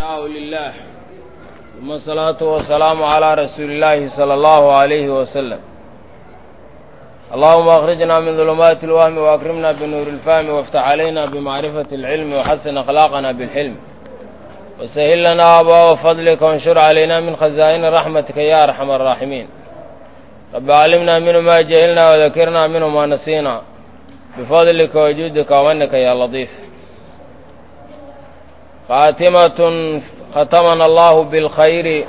ثناء لله ثم الصلاة والسلام على رسول الله صلى الله عليه وسلم اللهم أخرجنا من ظلمات الوهم وأكرمنا بنور الفهم وافتح علينا بمعرفة العلم وحسن أخلاقنا بالحلم وسهل لنا أبواب فضلك وانشر علينا من خزائن رحمتك يا أرحم الراحمين رب علمنا منه ما جهلنا وذكرنا منه ما نسينا بفضلك وجودك ومنك يا لطيف خاتمة ختمنا الله بالخير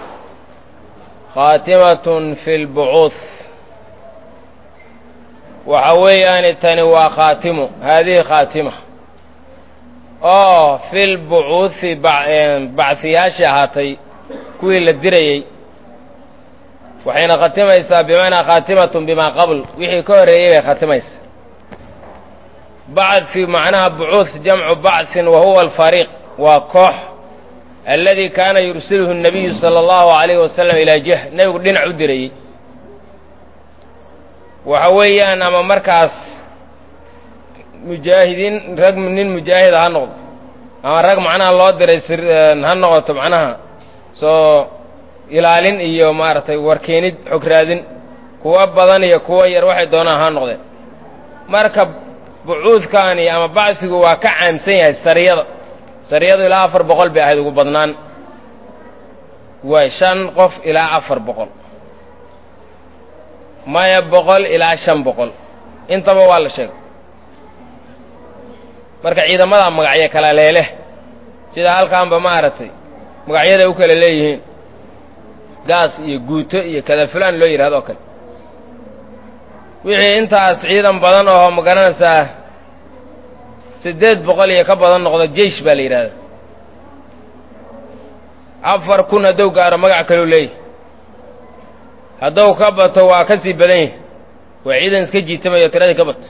خاتمة في البعوث waxa weeyaani tani waa khaatimo haadihi khaatima oo fil bucuuthi bacsiyaashii ahaatay kuwii la dirayey waxayna khatimaysaa bimacnaa khaatimatun bimaa qabl wixii ka horreeyey bay khatimaysaa bacthi macnaha bucuuth jamcu bacthin wa huwa alfariiq waa koox alladii kaana yursiluhu nabiyu sala allahu alayhi wasalam ilaa jah nebigu dhinac u dirayey waxa weeyaan ama markaas mujaahidiin rag nin mujaahida ha noqdo ama rag macnaha loo diray sir ha noqoto macnaha soo ilaalin iyo maaragtay warkeenid xog raadin kuwo badan iyo kuwo yar waxay doonaan ha noqdeen marka bucuudkaani ama bacsigu waa ka caamsan yahay sariyada sariyadu ilaa afar boqol bay ahayd ugu badnaan waay shan qof ilaa afar boqol maya boqol ilaa shan boqol intaba waa la sheegay marka ciidamada magacyo kala leeleh sida halkaanba maaragtay magacyaday u kala leeyihiin gaas iyo guuto iyo kada fulaan loo yidhahdo o kale wixii intaas ciidan badan oo ma garanaysaa siddeed boqol iyo ka badan noqdo jeish baa la yidhahda afar kun hadduu gaaro magac kaleu leeyahy hadduu ka bato waa ka sii badan yahay waa ciidan iska jiitamayo tiradii ka bato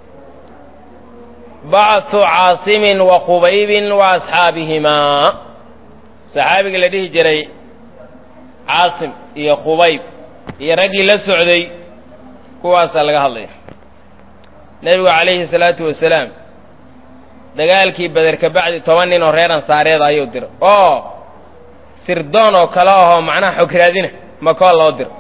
bacthu caasimin wa qubaybin wa asxaabihimaa saxaabiga la dhihi jiray caasim iyo qubayb iyo raggii la socday kuwaasaa laga hadlaya nebigu calayhi salaatu wasalaam dagaalkii beder ka bacdi toban nin oo reer ansaareeda ayuu diro oo sirdoon oo kale ahoo macnaha xog raadina makoo loo diro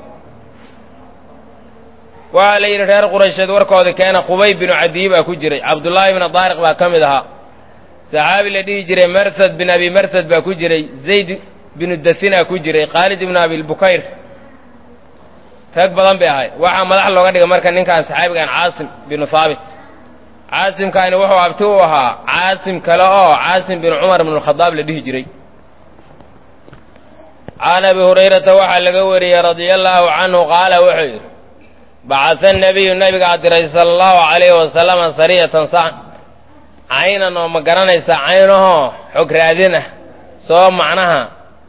waxaa la yidhi reer quraysheed warkoodii keena qubay binu cadiyi baa ku jiray cabdullaahi bnu daariq baa ka mid ahaa saxaabi la dhihi jiray marsad bin abi marsad baa ku jiray zayd binu dasinaa ku jiray khaalid ibnu abilbukayr rag badan bay ahay waxaa madax looga dhigay marka ninkaan saxaabigan caasim binu haabit caasimkaani wuxuu abti u ahaa caasim kale oo caasim binu cumar bnu lkhadaab la dhihi jiray can abi hurayrata waxaa laga wariyey radia allaahu canhu qaala wuxuu yidhi bacasa nabiyu nabigaa diray sala allahu calayhi wasalama sariyatan sac caynan oo ma garanaysa caynahoo xog raadin ah soo macnaha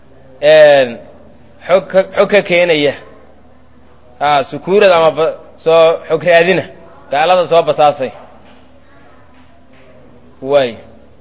xog ka xog ka keenaya a sukuurad ama soo xog raadina gaalada soo basaasay waay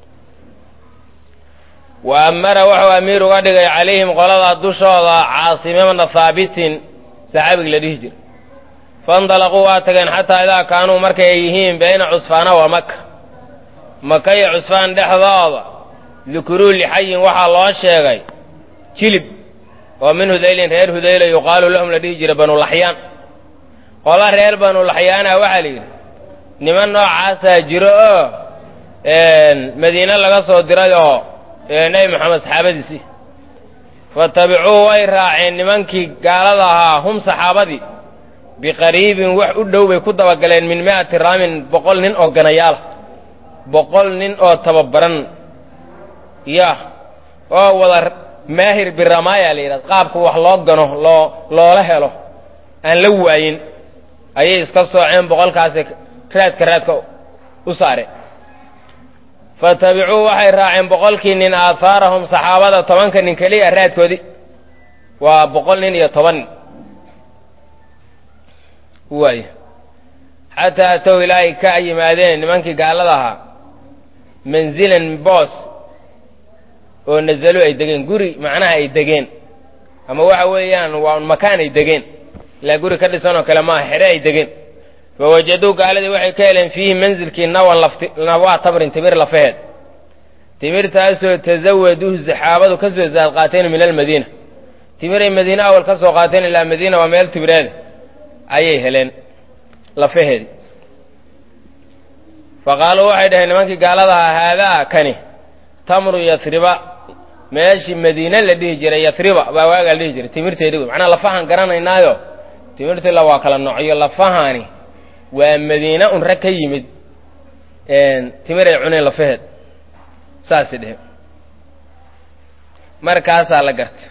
wa amara wuxuu amiir uga dhigay calayhim qolada dushooda caasimibna haabitin saxaabigi la dhihi jira faindalaquu waa tageen xataa idaa kaanuu markay ay yihiin bayna cusfaana wa maka maka iyo cusfaan dhexdooda dukuruu lixayin waxaa loo sheegay jilib oo min hudaylin reer hudayla yuqaalu lahum la dhihi jira banulaxyaan qola reer banulaxyaana waxaa la yidhi niman noocaasaa jiro oo madiine laga soo diray oo nebi moxamed saxaabadiisii fatabicuu way raaceen nimankii gaalada ahaa hum saxaabadii biqariibin wax u dhow bay ku dabagaleen min mi'ati raamin boqol nin oo ganayaala boqol nin oo tababaran ya oo wada maahir biramaaya la yidhahda qaabka wax loo gano loo loola helo aan la waayin ayay iska sooceen boqolkaasi raadka raadka u saareen fatabicuu waxay raaceen boqolkii nin aahaarahum saxaabada tobanka nin keliya raadkoodii waa boqol nin iyo toban nin waay xataa atow ilaa ay ka yimaadeen nimankii gaalada ahaa manzilan boos oo nazalu ay degeen guri macnaha ay degeen ama waxa weeyaan waa un makaan ay degeen ilaa guri ka dhisan oo kale maaha xere ay degeen fawajaduu gaaladii waxay ka heleen fiihi manzilkii nawan lafti nawaa tabrin timir lafaheed timirtaasoo tasawaduhu saxaabadu ka soo zaad qaateen min almadiina timiray madiine awal ka soo qaateen ilaa madiina waa meel timireeda ayay heleen lafaheedi faqaaluu waxay dhaheen nimankii gaalada ahaa haadaa kani tamru yatriba meeshii madiine la dhihi jiray yatriba baa waagaa la dhihi jiray timirteedi wey macnaa lafahan garanaynaayo timirtila waa kala noocyo lafahani waa madiine un rag ka yimid timiray cuneen lafaheed saasay dheheen markaasaa la garta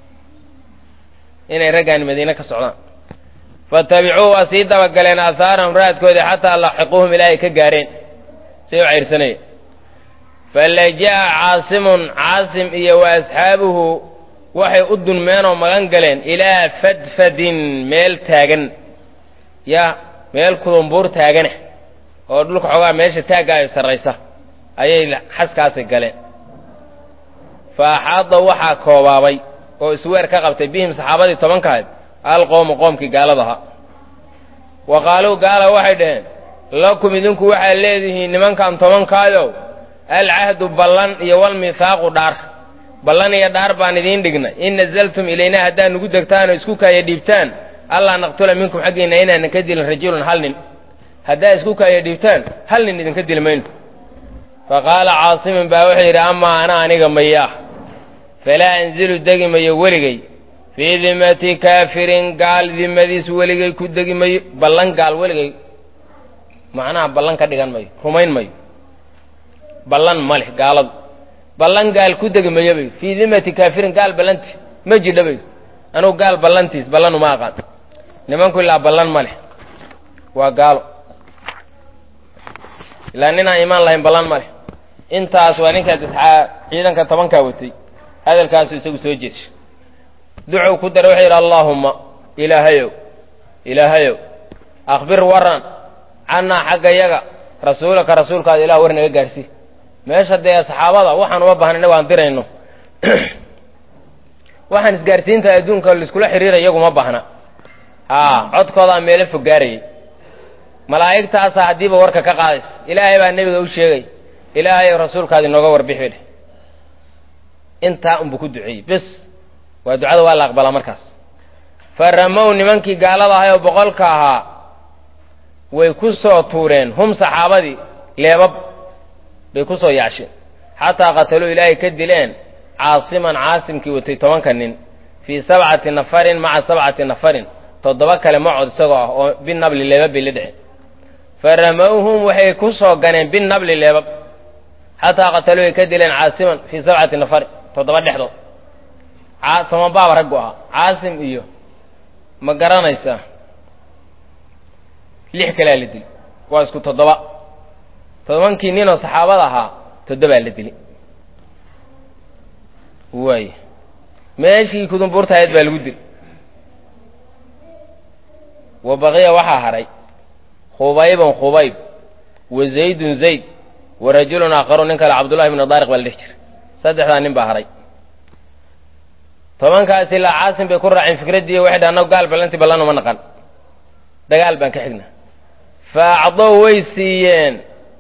inay raggaani madiine ka socdaan fatabicuu waa sii dabagaleen aahaarahum raadkoodii xataa laxiquuhum ilaa ay ka gaareen say u cayrsanayeen falaja'a caasimun caasim iyo wa asxaabuhu waxay u dunmeen oo magan galeen ilaa fadfadin meel taagan ya meel kudumbuur taagana oo dhulka xoogaa meesha taagga ay sarraysa ayay xaskaasi galeen fa axaada waxaa koobaabay oo isweer ka qabtay bihim saxaabadii tobankahayd alqowmu qoomkii gaaladaha wa qaaluu gaala waxay dhaheen lakum idinku waxaad leedihiin nimankan tobankaayow alcahdu ballan iyo walmithaaqu dhaar ballan iyo dhaar baan idiin dhignay in nazaltum ilaynaa haddaad nugu degtaan oo isku kaaya dhiibtaan allaa naqtula minkum xaggiinna inaanan ka dilin rajulun hal nin haddaad isku kaaya dhiibtaan hal nin idinka dili mayno fa qaala caasimin baa wuxuu yidhi amaa ana aniga mayaa falaa anzilu degi mayo weligay fii dimati kaafirin gaal dimadiis weligay ku degi mayo ballan gaal weligay macnaha ballan ka dhigan mayo rumayn mayo ballan ma leh gaaladu ballan gaal ku degi mayo bay fii dimati kaafirin gaal ballanti ma jidha bay anugu gaal ballantiis ballan uma aqaan nimanku ilaa ballan ma leh waa gaalo ilaa ninaan imaan lahayn ballan ma leh intaas waa ninkaas isxaa ciidanka tobankaa watay hadalkaasu isagu soo jeesha ducow ku dara wuxuu yidhi allaahumma ilaahayow ilaahayow akhbir waran cannaa xagga yaga rasuulaka rasuulkaada ilah war naga gaarsii meesha dee saxaabada waxaan uma baahna inagu aan dirayno waxaan isgaarsiinta adduunka laiskula xiriira iyagu ma baahna haa codkoodaa meelo fog gaarayay malaa'igtaasaa haddiiba warka ka qaadaysa ilaahay baa nebiga u sheegay ilaahayow rasuulkaadi nooga warbixi dheh intaa unbuu ku duceeyey bes waa ducada waa la aqbalaa markaas fa ramow nimankii gaalada ahay oo boqolka ahaa way ku soo tuureen hum saxaabadii leebab bay ku soo yaasheen xataa qataluu ilaahay ka dileen caasiman caasimkii watay tobanka nin fii sabcati nafarin maca sabcati nafarin toddoba kale macod isagoo ah oo binabli leebab bay la dheceen fa ramowhum waxay ku soo ganeen binabli leebab xataa qataluu ay ka dileen caasiman fii sabcati nafarin toddoba dhexdood tobanbaaba raggu ahaa caasim iyo ma garanaysaa lix kalea la dili waa isku toddoba tobankii ninoo saxaabada ahaa toddobaa la dili waay meeshii kudumbuurtahayd baa lagu dili wa baqiya waxaa hadhay khubaybun khubayb wa zaydun zayd wa rajulun aakharu nin kale cabdullahi bnu daariq baa la dhex jira saddexdaa nin baa hadhay tobankaas ilaa caasim bay ku raaceen fikraddii waxay dhaha annagu gaal ballantii ballan uma naqan dagaal baan ka xigna fa acdow way siiyeen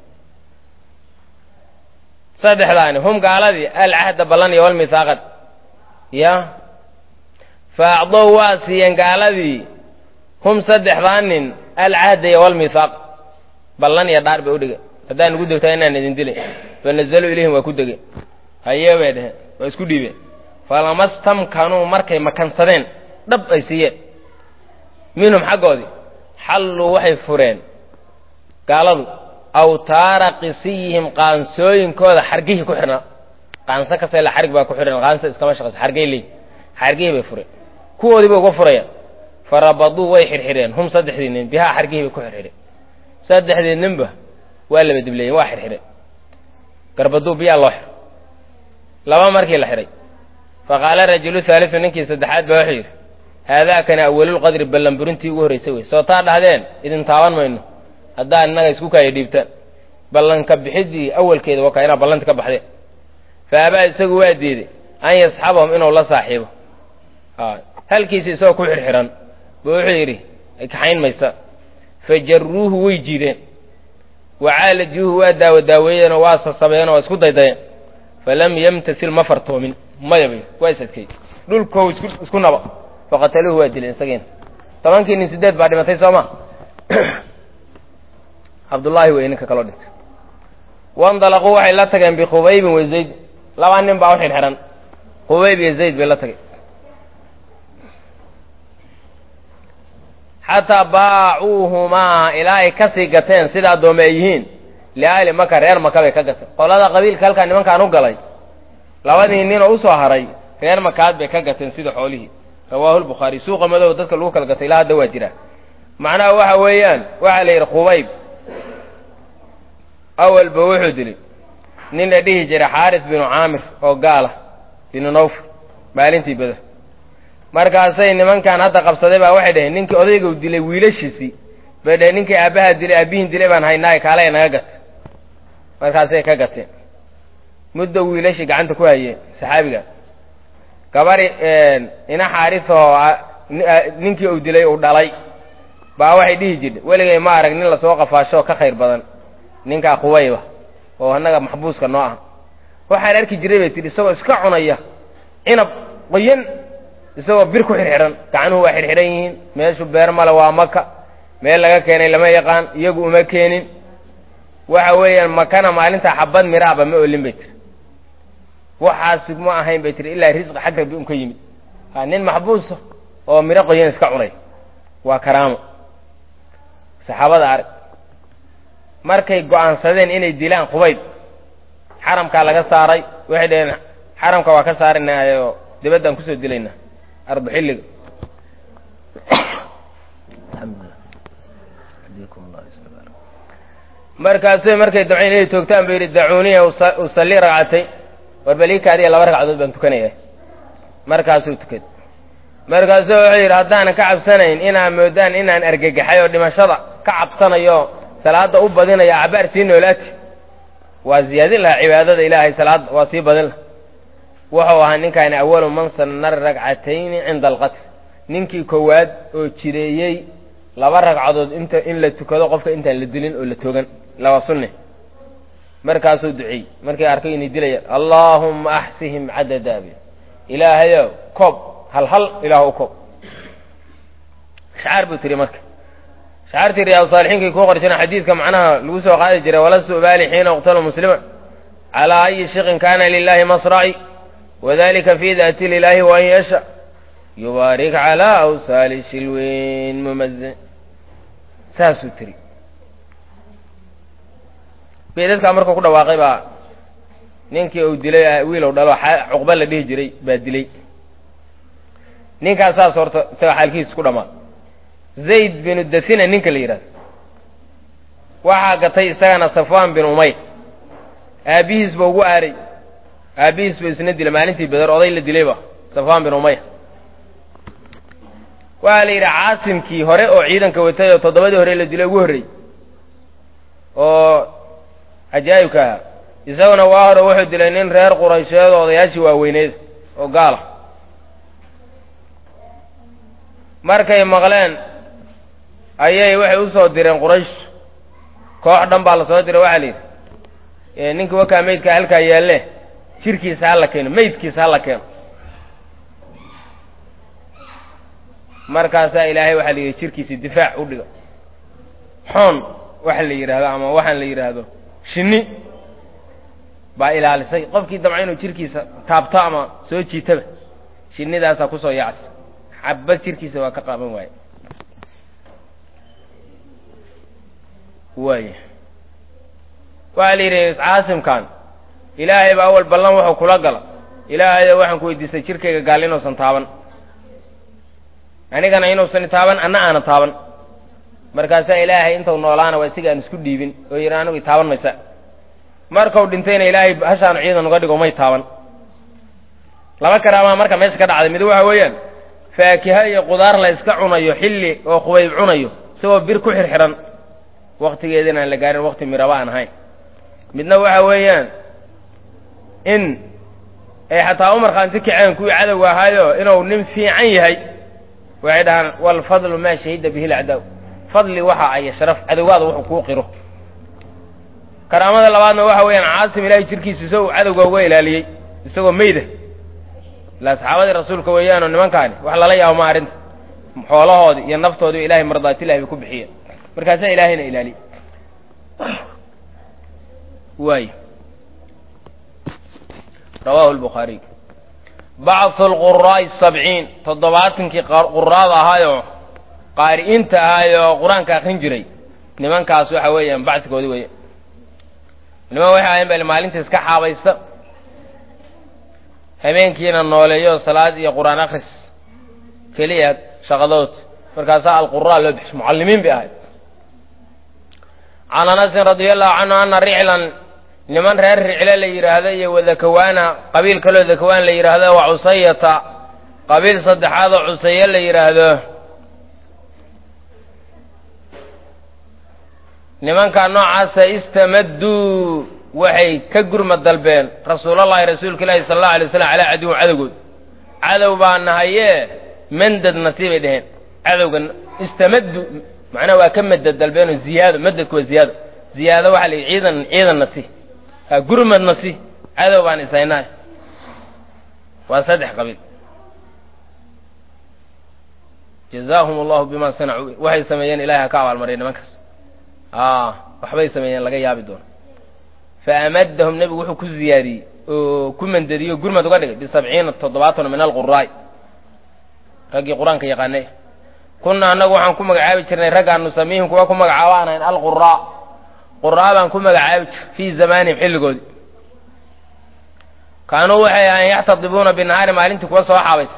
saddexdaani hum gaaladii alcahda ballan iyo walmithaaqad ya fa acdow waa siiyeen gaaladii hum saddexdaa nin alcahda iyo walmithaaq ballan iyo dhaar bay u dhigeen haddaan nugu degtaa inaan idin dilay fa nazaluu ilayhim waa ku degeen hayee bay dheheen waa isku dhiibeen falamastamkanuu markay makansadeen dhab ay siiyeen minhum xaggoodii xalluu waxay fureen gaaladu awtaara qisiyihim qaansooyinkooda xargihii ku xidhnaa qaanso kasta ila xarig baa ku xidhan qaanso iskama shaqayso xargay leey xargihii bay fureen kuwoodii bay uga furayaan farabaduu way xirxidheen hum saddexdii nin bihaa xargihii bay ku xirxidheen saddexdii ninba waa laba dibleeyeen waa xirxidheen garbaduu biyaa loo xiro laba markii la xidhay faqaala rajulu haalisu ninkii saddexaad baa wuxuu yidhi haadaakani awalulqadri ballanburintii ugu horraysay wey soo taa dhahdeen idin taaban mayno haddaan innaga isku kaaya dhiibtaan ballanka bixiddii awalkeeda waa kaa inaa ballanti ka baxdeen fa abaa isagu waa diiday an yasxabahum inuu la saaxiibo halkiisi isagoo ku xirxiran buu wuxuu yidhi kaxayn maysa fa jarruuhu way jiideen wa caalajuuhu waa daawo daaweeyeenoo waa sasabeenoo waa isku daydayeen falam yamtasil ma fartoomin maya bay waa is adkeey dhulkow isku isku naba faqataluuhu waa dileen isagiina tobankii nin sideed baa dhimatay soo ma cabdullaahi wey ninka kaloo dhintay wandalaquu waxay la tageen bikhubaybin wa zayd laba nin baa u xidhxidhan khubayb iyo zayd bay la tagay xataa baacuuhumaa ilaa ay kasii gateen sida addoome ay yihiin liahli maka reer maka bay ka gateen qolada qabiilka halkaa nimankaan u galay labadii ninoo usoo haray reer makaad bay ka gateen sida xoolihii rawaahu lbukhaari suuqa madow dadka lagu kala gatay ilaa hadda waa jiraa macnaha waxa weeyaan waxaa la yidhi khubayb awalba wuxuu dilay nin la dhihi jiray xaaris binu caamir oo gaala binu nawfal maalintii beder markaasay nimankan hadda qabsaday baa waxay dhaheen ninkii odayga u dilay wiilashiisii bay dhaheen ninkii aabbaha dilay aabbihin dilay baan haynaaye kaalaya naga gata markaasay ka gateen muddo wiilashii gacanta ku hayeen saxaabiga gabari ina xaarisoo ninkii uu dilay uu dhalay baa waxay dhihi jirtay weligay ma arag nin lasoo qafaasho ka khayr badan ninkaa khubayba oo annaga maxbuuska noo ah waxaan arki jiray bay tidhi isagoo iska cunaya cinab qoyan isagoo bir ku xirxihan gacanuhu waa xirxihan yihiin meeshu beer male waa maka meel laga keenay lama yaqaan iyagu uma keenin waxa weeyaan makana maalintaa xabad miraaba ma olin bay tiri waxaasi ma ahayn bay tiri ilaa risqi xag rabbi un ka yimid ha nin maxbuusa oo miro qoyan iska cunay waa karaamo saxaabada arag markay go-aansadeen inay dilaan khubayb xaramkaa laga saaray waxay dhaheen xaramka waa ka saarinaayoo dibaddaan kusoo dilayna arba xilliga markaasay markay dabcayn inay toogtaan ba yidhi dacuuniya usalli ragcatay war balikaadiya laba ragcadood baan tukanaya markaasuu tukad markaasu wuxuu yidhi haddaanan ka cabsanayn inaa moodaan inaan argagaxay oo dhimashada ka cabsanayo salaada u badinaya cabaar sii noolaati waa ziyaadin lahaa cibaadada ilaahay salaada waa sii badin laha wuxuu ahaa ninkaani awalu man sanna ragcatayni cinda alqatl ninkii koowaad oo jireeyey laba ragcadood inta in la tukado qofka intaan la dilin oo la toogan laba sunne markaasuu duceeyey markay arkay inay dilayaan allaahumma axsihim cadada bi ilaahayow koob hal hal ilaah u koob shacaar buu tiri marka shacaartii riyaadu saalixiinkii kuu qorshana xadiidka macnaha lagu soo qaadi jiray walastu ubaali xiina uqtalu muslima calaa ayi shiqin kana lilahi masraci wadalika fi daati lilahi waan yasha yubaarik calaa awsaali shilweyn mumaze saasuu tiri beedadkaa markuu ku dhawaaqay baa ninkii uu dilay wiilow dhalo cuqba la dhihi jiray baa dilay ninkaas saas horta isaga xaalkiisa ku dhamaa zayd binu dasina ninka la yidhahdo waxaa gatay isagana safwan bin umayr aabbihiis ba ugu aaray aabbihiis ba isna dilay maalintii beder oday la dilayba safwan bin umayr waxaa la yidhi caasimkii hore oo ciidanka watay oo toddobadii hore la dilay ugu horreeyey oo cajaa'ibka ahaa isaguna waa hore wuxuu dilay nin reer quraysheed oo odayaashii waaweyneed oo gaala markay maqleen ayay waxay usoo direen quraysh koox dhan baa la soo diray waxaa la yidhi ninkii wakaa meydka halkaa yaalle jirkiisa ha la keeno meydkiisa ha la keeno markaasaa ilaahay waxaa la yidhi jirkiisi difaac u dhiga xoon waxa la yidhaahdo ama waxaan la yidhaahdo shinni baa ilaalisay qofkii damca inuu jirkiisa taabto ama soo jiitaba shinnidaasaa kusoo yacsa xabad jirkiisa waa ka qaaban waaye waaya waxaa la yidhi caasimkan ilaahay baa awal ballan wuxuu kula gala ilaahayo waxaan ku weydiistay jirkayga gaal inuusan taaban anigana inuusan taaban anna aana taaban markaasaa ilaahay intau noolaana waa isiga aan isku dhiibin oo yidhi anigu itaaban maysa markau dhintayna ilaahay hashaanu ciidan uga dhigo may taaban laba karaamaa marka meesha ka dhacday mid waxa weeyaan faakiha iyo qudaar la iska cunayo xilli oo qubayb cunayo isagoo bir ku xirxiran waktigeedina aan la gaarin wakti miraba aan ahayn midna waxa weeyaan in ay xataa u markhaanti kaceen kuwii cadowga ahaayo inuu nin fiican yahay waxay dhahaan walfadlu maa shahida bihi lacdaaw fadli waxa ay sharaf cadowgaada wuxuu kuu qiro karaamada labaadna waxa weeyaan caasim ilaahay jirkiisa isagoo cadowga uga ilaaliyey isagoo meyda ila asxaabadii rasuulka weeyaanoo nimankaani wax lala yaabo ma arrinta xoolahoodii iyo naftoodii ilahay mardaatilahi bay ku bixiyeen markaasaa ilaahayna ilaaliye waay rawahu lbukhaariy bacthu lquraa'i sabciin toddobaatankii quraada ahaayoo qaari'inta ahaayoo qur-aanka akrin jiray nimankaas waxa weeyaan bacsigoodi weya niman waxay ahayn bal maalinta iska xaabaysta habeenkiina nooleeyo salaad iyo qur-aan akris keliya shaqadood markaasaa alquraa loo bixis mucallimiin bay ahayd can anasin radia allahu canhu ana riclan niman reer ricle la yidhaahdo iyo wadakawaana qabiil kaloo dakawaan la yidhaahdo wa cusayata qabiil saddexaad oo cusaye la yidhaahdo nimankaa noocaasa istamadduu waxay ka gurma dalbeen rasuulallahi rasuulka ilaahi sala allahu alay waslam calaa caduwin cadowgood cadow baa nahaye mandad nasi bay dheheen cadowga istamaddu macnaha waa ka madad dalbeenoo ziyaado madadku waa ziyaado ziyaado waxaa la yidhi ciidan ciidan nasi ha gurmad nasi cadow baan isaynaay waa saddex qabiil jazaahum allahu bima sanacuu waxay sameeyeen ilahay ha ka abaalmariya nimankaas a waxbay sameeyeen laga yaabi doono fa amadahum nebigu wuxuu ku ziyaadiyey oo ku mandadiyo gurmad uga dhigay bisabciina toddobaatan min alquraa'i raggii qur-aanka yaqaanay kunna annagu waxaan ku magacaabi jirnay raggaan nusamiihim kuwa ku magacaabo aan ahayn alquraa quraa baan ku magacaabi jir fii zamaanihim xilligoodi kaanuu waxay ahayn yaxtadibuuna binahaari maalintii kuwa soo xaabaysa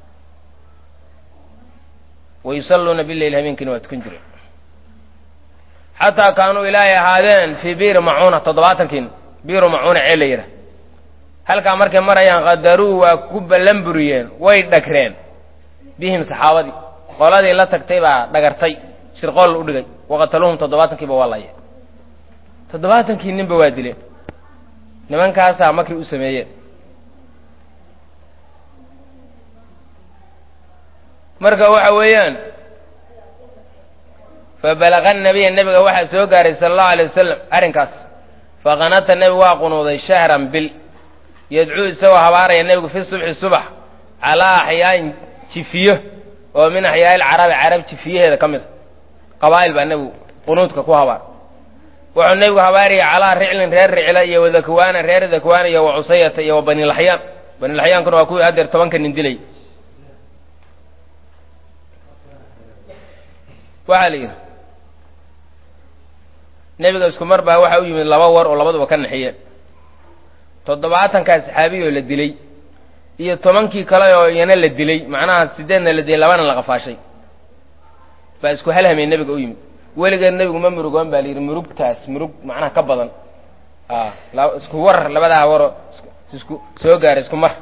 wayusalluuna bileyl habeenkiina waa tukan jireen xataa kaanuu ilaahay ahaadeen fii biiri macuuna toddobaatankiin biiru macuuna ceel la yidhah halkaa markay marayaan qadaruu waa ku ballan buriyeen way dhagreen bihim saxaabadii qoladii la tagtay baa dhagartay shirqool u dhigay waqataluhum todobaatankiiba waa laye toddobaatankii ninba waa dileen nimankaasaa makri u sameeyeen marka waxa weeyaan fabalaga nabiya nebiga waxaa soo gaaray sala allahu alay wasalam arrinkaas faqanata nebigu waa qunuuday shahran bil yadcuu isagoo habaaraya nebigu fi subxi subax calaa axyaain jifiyo oo min axyaai lcarabi carab jifiyaheeda ka mid a qabaa'il baa nebigu qunuudka ku habaar wuxuu nebigu habaariyay calaa riclin reer ricla iyo wadakwaana reer dakwaana iyo wacusayata iyo wa banilaxyaan banilaxyaankuna waa kuwii haddeer tobanka nin dilay waxaa la yidhi nebiga isku mar baa waxaa u yimid laba war oo labaduba ka naxiyeen toddobaatankaa saxaabiyoo la dilay iyo tobankii kale oo iyana la dilay macnaha sideedna la dilay labana la qafaashay baa isku halhamay nebiga u yimid weligeed nebigu ma murugoon baa la yidhi murugtaas murug macnaha ka badan a isku war labadaa waroo isku soo gaaray isku mar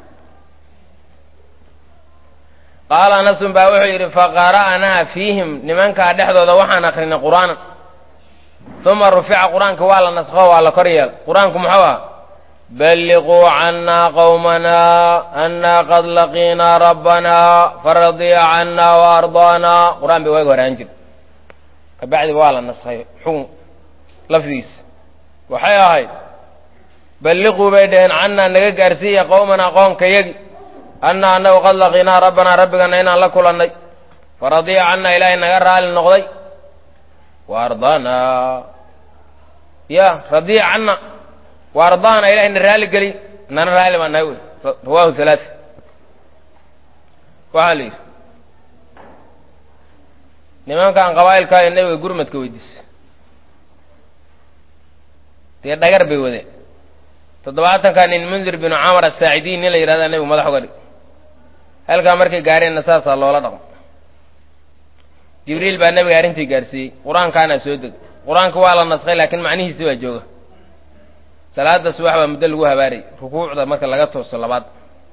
qaala anasun baa wuxuu yidhi faqara'naa fiihim nimankaa dhexdooda waxaan akrinay qur'aanan uma rufica qur-aanka waa la naskho waa la kor yeela qur-aanku muxuu ah balliquu cannaa qawmanaa annaa qad laqiinaa rabbanaa faradiya cannaa wa ardaanaa qur-aan bay waaga horaan jir kabacdi waa la naskhay xukun lafdigiisa waxay ahayd balliquu bay dhaheen cannaa naga gaarsiiya qowmanaa qoonkayagi annaa annagu qad laqiinaa rabbanaa rabbigana inaan la kulannay faradiya cannaa ilaahay naga raali noqday wa ardaanaa ya radiya canna wa ardaana ilahay na raali geli nana raali baa nahay wey rawahu halaati waxaa la yidhi nimankan qabaa'ilkaa ee nebiga gurmadka weydiisay dee dhagar bay wadeen toddobaatanka nin mundir binu camar asaacidiin nin la yidhahda nebigu madax uga dhig halkaa markay gaareenna saasaa loola dhaqmo jibriil baa nebiga arrintii gaarsiiyey qur-aankaana soo degay qur-aanka waa la naskhay laakiin macnihiisi baa jooga salaada subax baa muddo lagu habaarayy rukuucda marka laga tooso labaad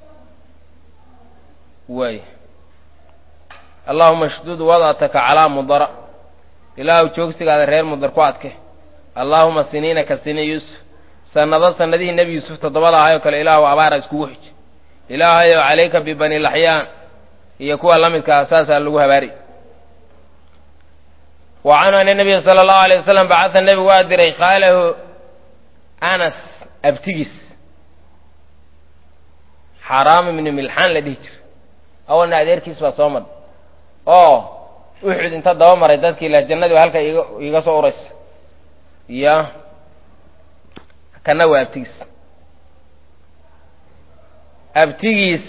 waay allahuma shdud wadataka calaa mudara ilaahu joogsigaada reer mudar ku adke allaahuma siniina ka sini yuusuf sanado sanadihii nebi yuusuf toddobada ahayoo kale ilaahu abaara iskugu xij ilaahayow calayka bibani laxyaan iyo kuwa la midkaa saasaa lagu habaari wa canhu ana nabiya sala allahu alay wasalam bacata nebigu waa diray qaalahu anas abtigiis xaraam ibni milxaan la dhihi jira awalna adeerkiis baa soo mar oo uxud inta daba maray dadkii la jannadii ba halka iga iga soo uraysa iyo kana waa abtigiis abtigiis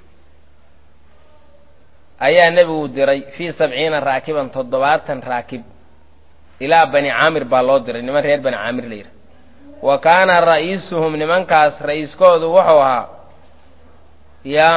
ayaa nebigu diray fii sabciina raakiban toddobaatan raakib ilaa bani caamir baa loo diray niman reer bani caamir la yidhaha wa kaana ra'iisuhum nimankaas ra'iiskoodu wuxuu ahaa ya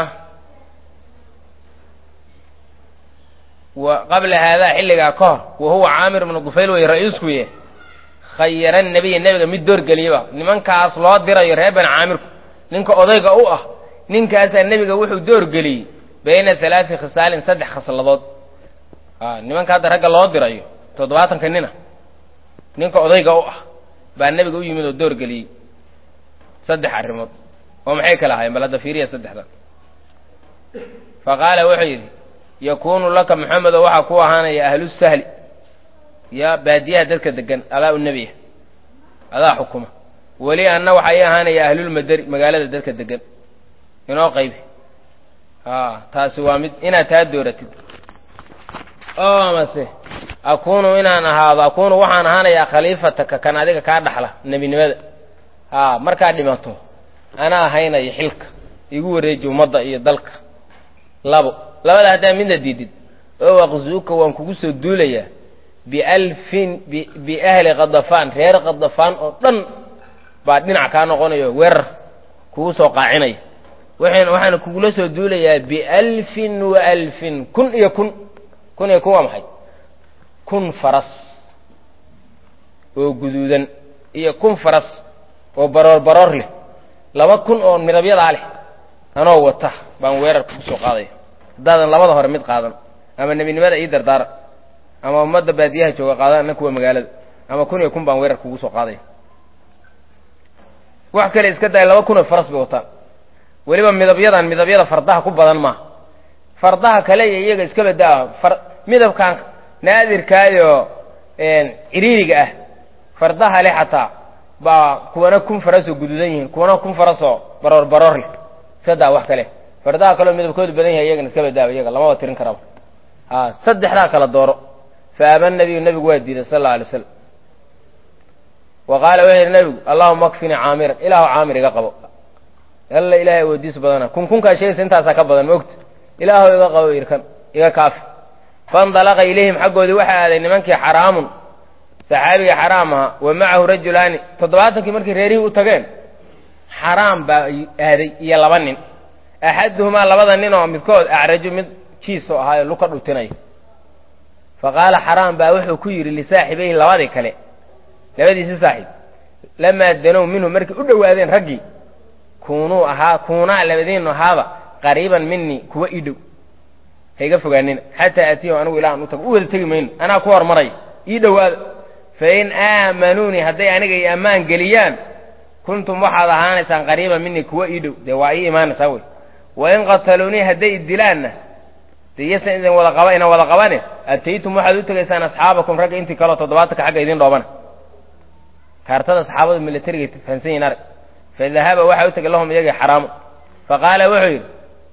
wa qabla haadaa xilligaa ka hor wa huwa caamir ibnu gufayl wey ra-iiskuye khayara nebiya nebiga mid doorgeliyaba nimankaas loo dirayo reer bani caamirku ninka odayga u ah ninkaasaa nebiga wuxuu doorgeliyey bayna halaati khisaalin saddex khasladood a nimanka hadda ragga loo dirayo toddobaatanka nina ninka odayga u ah baa nebiga u yimid oo doorgeliyey saddex arrimood oo maxay kala ahayen bal hadda fiiriya saddexda fa qaala wuxuu yidhi yakuunu laka maxamedo waxaa ku ahaanaya ahlusahli ya baadiyaha dadka degan adaa u nebiya adaa xukuma weli anna waxaa ii ahaanaya ahlulmadari magaalada dadka degan inoo qaybi a taasi waa mid inaad taa dooratid oo amase akunu inaan ahaado akunu waxaan ahaanayaa khaliifataka kan adiga kaa dhaxla nebinimada a markaad dhimato anaa ahaynaya xilka igu wareeji ummadda iyo dalka labo labada haddaa midna diidid oo aqzuuka waan kugu soo duulayaa bialfin biahli kadafaan reer kadafaan oo dhan baa dhinac kaa noqonayo weerar kugu soo qaacinaya waxan waxaana kugula soo duulayaa bialfin wa alfin kun iyo kun kun iyo kun waa maxay kun faras oo guduudan iyo kun faras oo baroor baroor leh laba kun oo midabyadaa leh anoo wata baan weerar kugu soo qaadaya haddaadan labada hore mid qaadan ama nebinimada ii dardaara ama ummadda baadiyaha jooga qaadan anna kuwa magaalada ama kun iyo kun baan weerar kugu soo qaadaya wax kale iska daaya laba kun oo faras bay wataan weliba midabyadan midabyada fardaha ku badan maaha fardaha kale iyo iyaga iska badaa far midabkan naadirkaayo ciriiriga ah fardaha le xataa baa kuwana kun farasoo guduudan yihiin kuwana kun farasoo baroor baroor leh iska daa wax kale fardaha kaleo midabkoodu badan yahay iyagana iska badaaba iyaga lamaba tirin karaba a saddexdaa kala dooro fa aba nabiyu nabigu waa diiday sal alla alay slam wa qaala wuxuu yidhi nabigu allahuma akfinii caamiran ilaahu caamir iga qabo alla ilahay awoodiis badana kun kunkaa sheegaysa intaasaa ka badan maogta ilaahu iga qabo irkan iga kaafi faindalaqa ilayhim xaggoodii waxaa aaday nimankii xaraamun saxaabiga xaraam ahaa wa macahu rajulaani toddobaatankii markay reerihii u tageen xaraam baa aaday iyo laba nin axaduhumaa labada nin oo midkood acraju mid jiisoo ahaayo luka dhutinaya fa qaala xaraam baa wuxuu ku yidhi lisaaxibayhi labadii kale labadiisi saaxiib lamaa danow minhu markay u dhowaadeen raggii kunuu ahaa kuunaa labadiinu ahaaba qariiban minii kuwa ii dhow hayga fogaanina xataa aatiyahu anigu ilaa an u tago u wada tegi mayno anaa ku hormaraya ii dhowaada fain aamanuunii hadday aniga i ammaan geliyaan kuntum waxaad ahaanaysaan qariiban minii kuwa ii dhow dee waa ii imaanaysaa wey wain qataluunii hadday idilaanna dee yasan idin wada qaba inan wada qabane ataytum waxaad u tegaysaan asxaabakum ragga intii kaleo toddobaatanka xagga idin dhoobana kaartada saxaabadu milatariga fahansan yihin arag fadahaba waxa u tegay lahum iyagii xaraamu faqaala wuxuu yidhi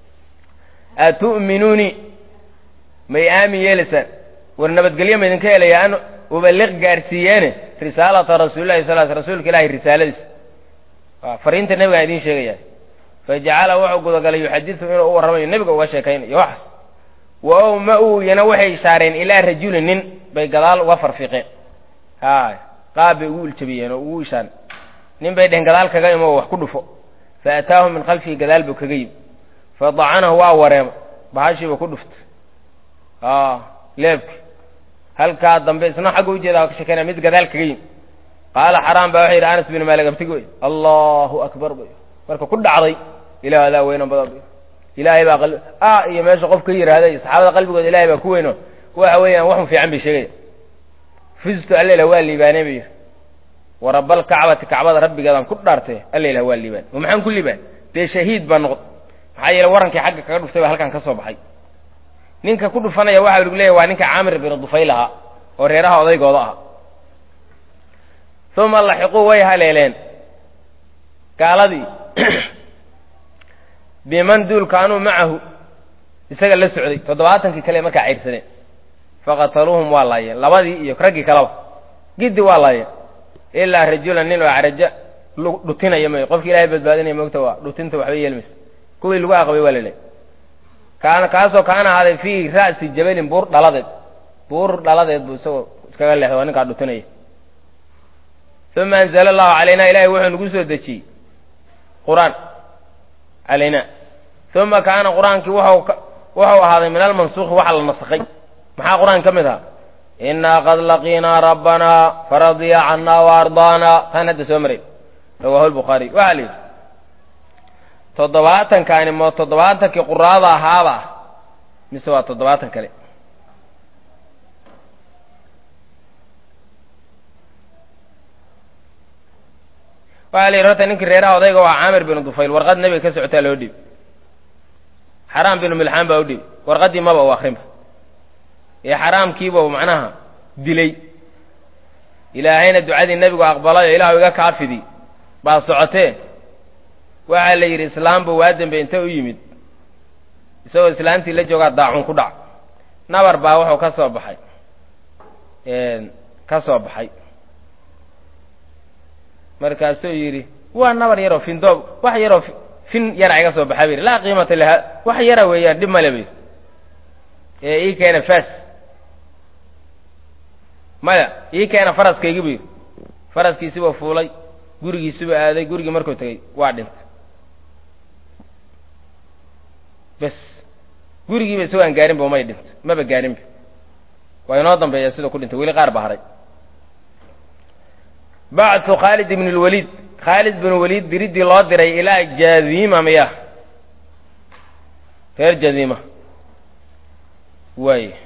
atu'minuunii may aamin yeelaysaan war nabadgelyo ma idinka helaya an ubaliq gaarsiiyeene risaalata rasuulillahi sal l rasuulka ilahi risaaladiis fariinta nebigaan idiin sheegaya fajacala wuxuu gudagalay yuxadisu inuu u warramayo nebiga uga sheekaynayo waxaas wa ow ma uyana waxay ishaareen ilaa rajulin nin bay gadaal uga farfiqeen hay qaab bay ugu iljabiyeen oo ugu ishaan nin bay dhehen gadaal kaga imo oo wax ku dhufo fa ataahu min khalfihi gadaal buu kaga yimi fa dacanahu waa wareema bahashiiba ku dhuftay leebki halkaa dambe isna xagga ujeeda ka shekeynaya mid gadaal kaga yimi qaala xaraam baa wuxuu yidhi anas bin maalik abtig wey allahu akbar bay marka ku dhacday ilah adaa weyno badan bay ilaahay baa qalbi a iyo meesha qof ka yidhaahda iyo saxaabada qalbigooda ilahay baa ku weyno waxa weeyaan waxun fiican bay sheegaya fistu allela waa liibaanay bay yidhi warabal kacbati kacbada rabbigeedaan ku dhaartay allela waa liibaan oo maxaan ku liibaan dee shahiid baa noqd maxaa yeele warankii xagga kaga dhuftay baa halkan ka soo baxay ninka ku dhufanaya waxa lagu leeyahy waa ninka caamir bin dufayl ahaa oo reeraha odaygooda ah uma laxiquu way haleeleen gaaladii biman duul kaanuu macahu isaga la socday toddobaatankii kale markaa cayrsadeen faqataluuhum waa laayeen labadii iyo raggii kaleba giddi waa laayeen ilaa rajulan nin oo caraja dhutinaya may qofki ilahay badbaadinaya moogta waa dhutinta waxba yeelmaysa kuwii lagu aqbay waa laleey kaana kaasoo kaana ahaaday fii ra'si jabalin buur dhaladeed buur dhaladeed buu isagoo iskaga leexday waa ninkaa dhutinaya uma anzala allahu calayna ilahay wuxuu nagu soo dejiyey qur-aan calayna uma kaana qur-aankii wuxuu wuxuu ahaaday min almansuuki waxa la nasakhay maxaa qur-aan ka mid ahaa inaa qad laqiinaa rabbanaa faradiya cannaa wa ardaana taan hadda soo maray rawaahu lbukhaari waxaa la yidhi toddobaatankaani ma toddobaatankii quraada ahaaba ah mise waa toddobaatan kale waxaa la yidhi horta ninkii reeraha odayga waa caamir binu dufayl warqad nebiga ka socotaa loo dhiib xaraam binu milxaan baa u dhiib warqaddii maba u akrinba ee xaraamkiiba macnaha dilay ilaahayna ducadii nebigu aqbalayo ilahu iga kaafidi baa socotee waxaa la yidhi islaamba waa dembe inta u yimid isagoo islaantii la joogaa daacun ku dhac nabar baa wuxuu ka soo baxay ka soo baxay markaasuu yidhi waa nabar yaroo findoob wax yaroo fin yara iga soo baxa bayidhi laa qiimata laha wax yara weeyaan dhib male bayidhi ee ii keena fas maya ii keena faraskaygi bu yidhi faraskiisiba fuulay gurigiisiba aaday gurigii markuu tegey waa dhintay bes gurigiiba isagoo aan gaarinba umay dhintay maba gaarinba waa inoo dambeeya sidoo ku dhintay weli qaar ba haray bacthu khaalid ibn lwaliid khaalid bin waliid diriddii loo diray ilaa jaziima miya reer jaziima waay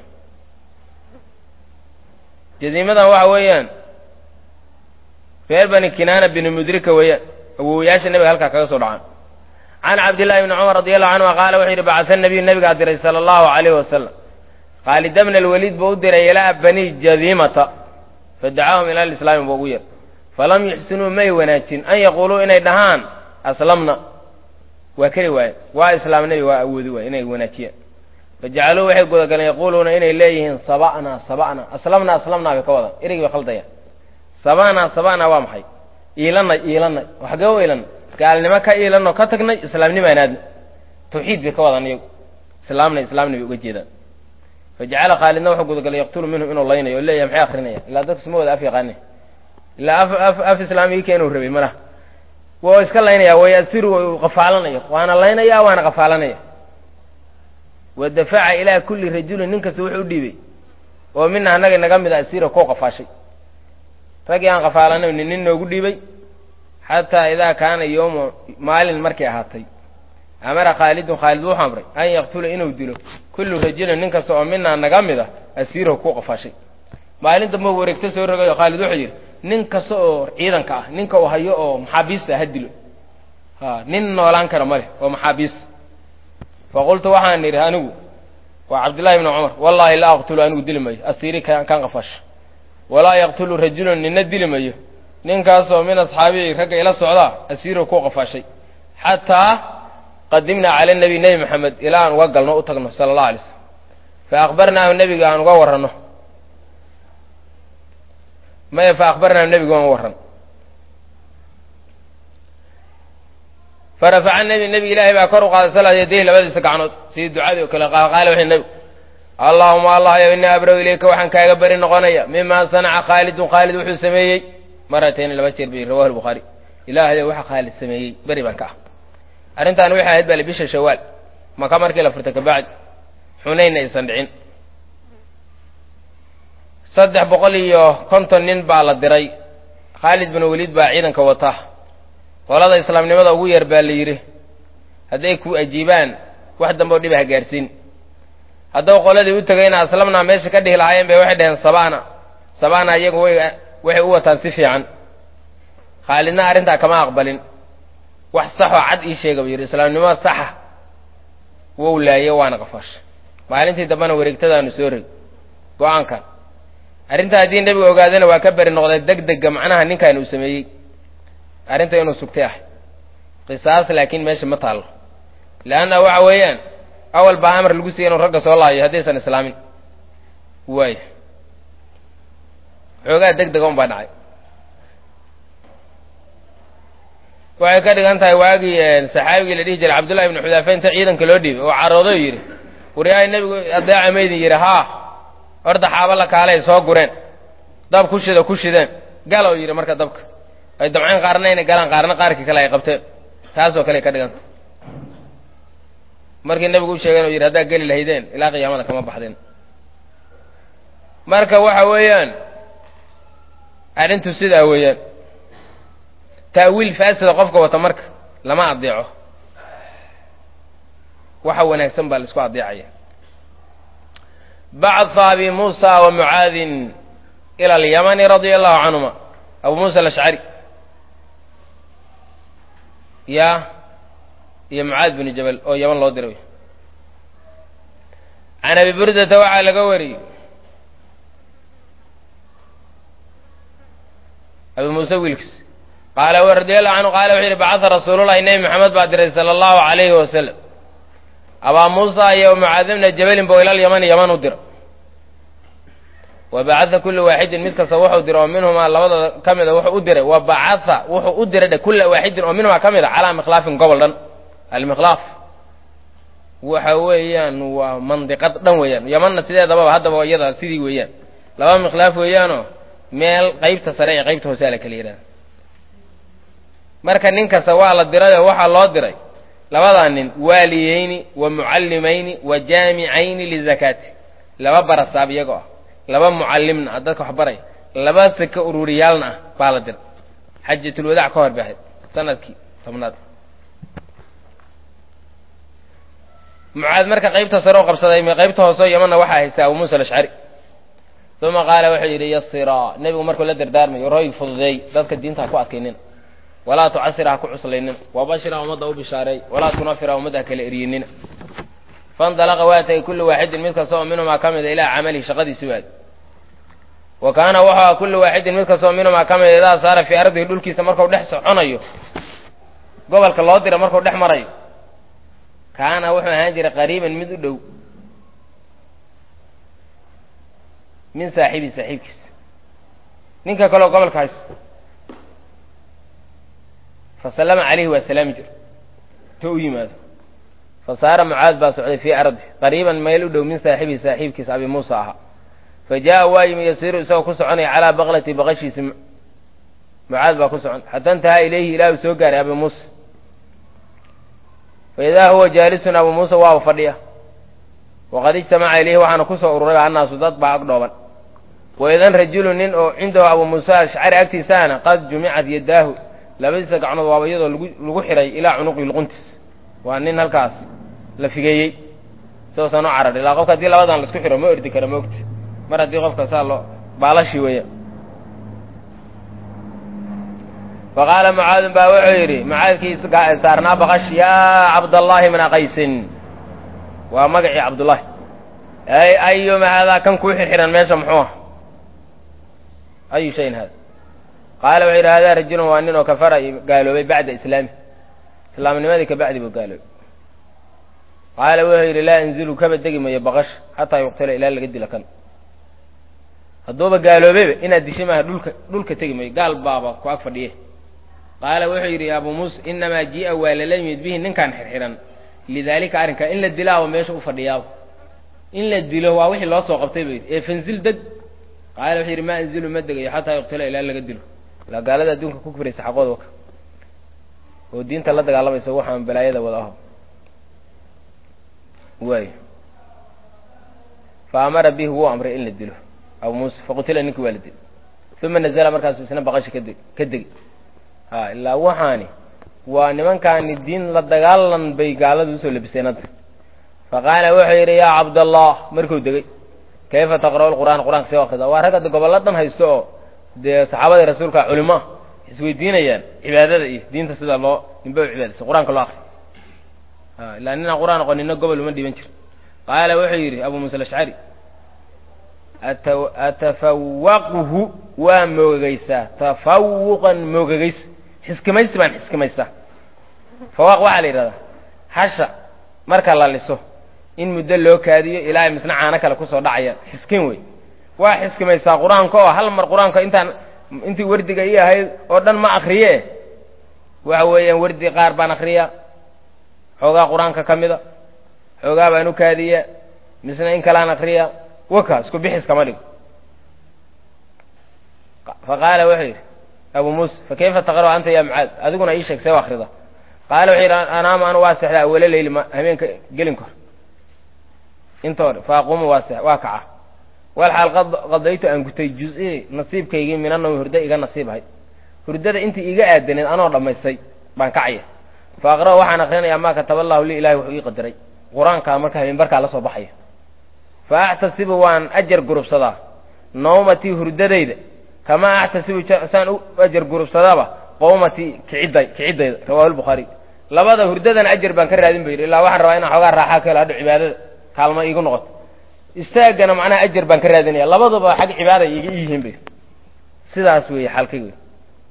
jaziimadan waxa weeyaan reer bani kinaana bini mudrika weeyaan awowayaasha nebiga halkaa kaga soo dhacaan can cabdillahi bni cumar radi allahu canhuma qaala wuxuu yidhi bacasa nabiyu nebigaa diray sala allahu alayhi wasalam khaalida bna alwaliid buu u diray ilaa bani jaziimata fadacaahum ila lislaami buu ugu yeer falam yuxsinuu may wanaajin an yaquuluu inay dhahaan aslamna waa keli waaye waa islaamnabi waa awoodi waaye inay wanaajiyaan fajacaluu waxay gudagaleen yaquuluuna inay leeyihiin saba'na saba'na aslamna aslamna bay ka wadaan erigi bay khaldayaan saba'na saba'na waa maxay iilanay iilanay waxgee u iilanay gaalnimo ka iilanoo ka tagnay islaamnimaan aadna tawxiid bay ka wadaan iyagu islaamna islaamna bay uga jeedaan fajacala khaalidna wuxuu gudagalay yaqtulu minhum inuu laynayo o leeyahay maxay akrinaya ilaa dadku suma wada af yaqaane ilaa af af af islaamigii inuu rabay malaha waa iska laynaya wayasiru qafaalanayo waana laynaya waana qafaalanaya wadafaca ilaa kulli rajulin nin kasta wuxuu u dhiibay oo mina annaga naga mid a asira koo qafaashay raggii aan qafaalanayn nin nin noogu dhiibay xataa idaa kaana yowma maalin markay ahaatay amara khaalidun khaalid wuxuu amray an yaqtula inuu dilo kullu rajulin nin kasta oo minaa naga mid a asiirahu ku qafaashay maalin damba wareegto soo rogayo khaalid wuxuu yidhi nin kasta oo ciidanka ah ninka uu hayo oo maxaabiista ha dilo ha nin noolaan kara ma leh oo maxaabiis faqultu waxaan idhi anigu waa cabdullahi ibni cumar wallahi laa aqtulu anigu dili mayo asiiri kan qafash walaa yaqtulu rajulun nina dili mayo ninkaasoo min asxaabihi ragga ila socdaa asiiro ku qafaashay xataa qadimnaa cala nabi nebi maxamed ilaa aan uga galno u tagno sala allahu alay slam fa akhbarnaahu nebiga aan uga warranno maya fa akhbarnaahu nebiga aan warran farafaca nebi nebi ilaahay baa kor u qaaday sala yadayhi labadiisa gacnood sidii ducadii oo kale qaala wuxuu nebigu allaahuma allah yow innii abrow ilayka waxaan kaaga beri noqonaya mima sanaca khaalidun khaalid wuxuu sameeyey maratayn laba jeer bay rawahu lbukhaari ilaahayo waxa khaalid sameeyey beri baan ka ah arrintaan waxay ahayd bale bisha shawaal maka markii la furtay kabacdi xunaynna aysan dhicin saddex boqol iyo konton nin baa la diray khaalid bin waliid baa ciidanka wata qolada islaamnimada ugu yar baa la yidhi hadday ku ajiibaan wax dambe oo dhiba ha gaarsiin haddaba qoladii u tegayna aslamnaa meesha ka dhihi lahaayeen bay waxay dhaheen sabana sabana iyagu way waxay u wataan si fiican khaalidna arrintaa kama aqbalin wax saxoo cad ii sheega buu yidhi islaamnimo saxa wou laaye waana qafaasha maalintii dambena wareegtadaanu soo reg go-aankan arrintaa haddii nebigu ogaadana waa ka beri noqday deg dega macnaha ninkan uu sameeyey arrinta inuu sugtay ah qisaas laakiin meesha ma taallo leanna waxa weeyaan awal baa amar lagu siiyey inuu ragga soo laayo haddaysan islaamin waay xoogaa deg dega un baa dhacay waxay ka dhigan tahay waagii saxaabigii la dhihi jiray cabdullahi ibnu xudaafa inta ciidanka loo dhiibay oo caroodo yidhi waryahay nebigu adeeca maydin yidhi haa horta xaaba la kaalay soo gureen dab ku shida ku shideen galow yidhi marka dabka ay damceen qaarna inay galaan qaarna qaarkii kale ay qabteen taasoo kale ka dhiganta markii nebigu u sheegeen oo yidhi haddaa geli lahaydeen ilaa qiyaamada kama baxdeen marka waxa weeyaan arrintu sidaa weeyaan taawiil faasida qofka wata marka lama adeeco waxa wanaagsan baa la isku adeecaya bactha abi muusa wa mucaadin ila alyamani radia allahu canhuma abu muusa alashcari ya iyo mucaad binu jabal oo yaman loo diray can abi burdata waxaa laga wariyey abi muuse wiilkiis qaala w radi allahu canhu qaala wuxuu yidhi bacatha rasuululahi nebi maxamed baa diray sala allahu calayhi wasalam abaa muusa iyo mucaad bna jabalin bo ilal yamani yaman u dira wa bacatha kula waaxidin mid kasta wuxuu diray oo minhumaa labadooda ka mida wuxuu u diray wa bacatha wuxuu u diray dhe kula waaxidin oo minhumaa ka mid a calaa mikhlaafin gobol dhan almikhlaaf waxa weeyaan waa mandiqad dhan weeyaan yamanna sideedababa haddaba iyada sidii weeyaan laba mikhlaaf weeyaanoo meel qaybta sare ee qaybta hoose a la kala yidhahda marka nin kasta waa la dirayoo waxaa loo diray labadaa nin waaliyeyni wa mucallimayni wa jaamicayni lizakaati laba barasaab iyagoo ah laba mucallimna ah dadka wax baray laba saka ururiyaalna ah baa la diray xajatulwadaac ka hor baxay sanadkii tobnaad mucaad marka qaybta sare u qabsaday qaybta hooseo yamanna waxaa haysta abu muusa alashcari uma qaala wuxuu yidhi yasiraa nebigu markuu la dardaarmayo roy fududeey dadka diinta ha ku adkaynina walaa tucasira ha ku cuslaynin wabashira ummadda u bishaareey walaa tunafira ummadda ha kala eriyinina faindalaqa waa tagay kullu waaxidin mid kasta oo minhumaa ka mida ilaa camalihi shaqadiisi waad wa kaana wuxuu kullu waaxidin mid kasta oo minhumaa ka mida idaa saara fii ardihi dhulkiisa markuu dhex soconayo gobolka loo dira markuu dhex marayo kaana wuxuu ahaan jiray qariiban mid u dhow min saaxibii saaxiibkiisa ninka kaleo gobolka haysto fasallama calayhi waa salaami jir to u yimaado fa saara mucaad baa socday fii ardi qariiban meel u dhow min saaxibihi saaxiibkiisa abi muusa ahaa fa jaa waa yimi yasiiru isagoo ku soconaya calaa baqlati baqashiisi mucaad baa ku socon xata intahaa ilayhi ilaa uu soo gaaray abi muusa fa idaa huwa jaalisun abu muusa waaba fadhiya waqad ijtamaca ilayhi waxaana kusoo ururay annaasu dad baa ag dhooban waidan rajulu nin oo cindahu abu muusa ashcari agtiisaana qad jumicat yadaahu labadiisa gacnood waaba iyadoo lagu lagu xiray ilaa cunuqi luquntiis waa nin halkaas la figeeyey sidoosan u carar ilaa qofka haddii labadan laisku xiro ma ordi kara maogta mar haddii qofka saa loo baalashi weeya fa qaala mucaadin baa wuxuu yidhi mucaadkii saarnaa baqash yaa cabdallahi bna qaysin waa magacii cabdullahi ay ayuma haadaa kan kuu xirxiran meesha muxuu ah ayu shayin hada qaala wuxuu yidhi hadaa rajulun waa nin oo kafara gaaloobay bacda islaami islaamnimadii kabacdi buu gaaloobay qaala wuxuu yidhi laa inzilu kaba degi mayo baqash xataa yuqtala ilaa laga dila kan hadduuba gaaloobayba inaad dishi maaha dhulka dhulka tegi mayo gaal baaba ku ag fadhiye qaala wuxuu yidhi abu muusa inamaa jii'a waa lala yimid bihi ninkaan xirxiran lidaalika arrinkaa in la dilaaba meesha u fadhiyaaba in la dilo waa wixii loo soo qabtay ba ee fanzil deg qaala wuxuu yidhi maa anzilu ma degayo xataa yuqtala ilaa laga dilo ilaa gaalada adduunka ku kufraysa xaqooda waka oo diinta la dagaalamaysa waxaan balaayada wada aho waay fa amara bihi wuu amray in la dilo abu muusa faqutila ninkii waa la dil uma nazala markaasu isna baqashi kadeg ka degi ha ilaa waxaani waa nimankaani diin la dagaalan bay gaaladu usoo labiseen hadda fa qaala wuxuu yidhi yaa cabdallah markuu degey kayfa taqra'u lqur'aan qur'anka see akrida waa rag hadda gobollo dhan haysto oo dee saxaabadii rasuulka culimo ah isweydiinayaan cibaadada iyo diinta sida loo ninba u cibaadaysa qur-aanka loo akriyo a ilaa ninaan qur'aan aqoon nina gobol uma dhiban jir qaala wuxuu yidhi abu muusa alashcari atafawaqhu waa moogagaysaa tafawuqan moogagays xiskimaysi baan xiskimaysaa fawaaq waxaa la yidhahdaa hasha marka la liso in muddo loo kaadiyo ilaa ay misna caano kale kusoo dhacayaan xiskin wey waa xiskimaysaa qur-aanka oo hal mar qur-aanka intaan intii wardiga ii ahayd oo dhan ma akriye waxa weeyaan wardi qaar baan akriya xoogaa qur-aanka ka mida xoogaa baan u kaadiya misna in kalean akriya waka isku bixis kama dhigo fa qaala wuxuu yidhi abu muusa fa kayfa taqra'u anta ya mucaad adiguna ii sheeg see u akrida qaala wuxuu yidhi anaama anu waa seexdaa awala leyli ma habeenka gelinka hor inta hore fa aquumu waa se waa kaca wal xaal qadaytu aan gutay juz-i nasiibkaygii minanawmi hurdo iga nasiibahay hurdada intii iga aadaneed anoo dhammaystay baan kacaya fa aqra'u waxaan akrinayaa maa kataba allahu li ilahi wuxuu ii qadaray qur-aankaa marka habeenbarkaa la soo baxaya fa axtasibu waan ajar gurubsadaa nawmatii hurdadayda kamaa axtasibu saan u ajar gurubsadaaba qowmatii kicidday kicidayda rawahu lbukhaari labada hurdadana ajar baan ka raadin ba yidhi illaa waxaan rabaa inaan xoogaa raaxaa ka helo hadho cibaadada kaalmo iigu noqoto istaagana macnaha ajar baan ka raadinaya labaduba xag cibaada iga yihiin bay sidaas weeye xalkay wey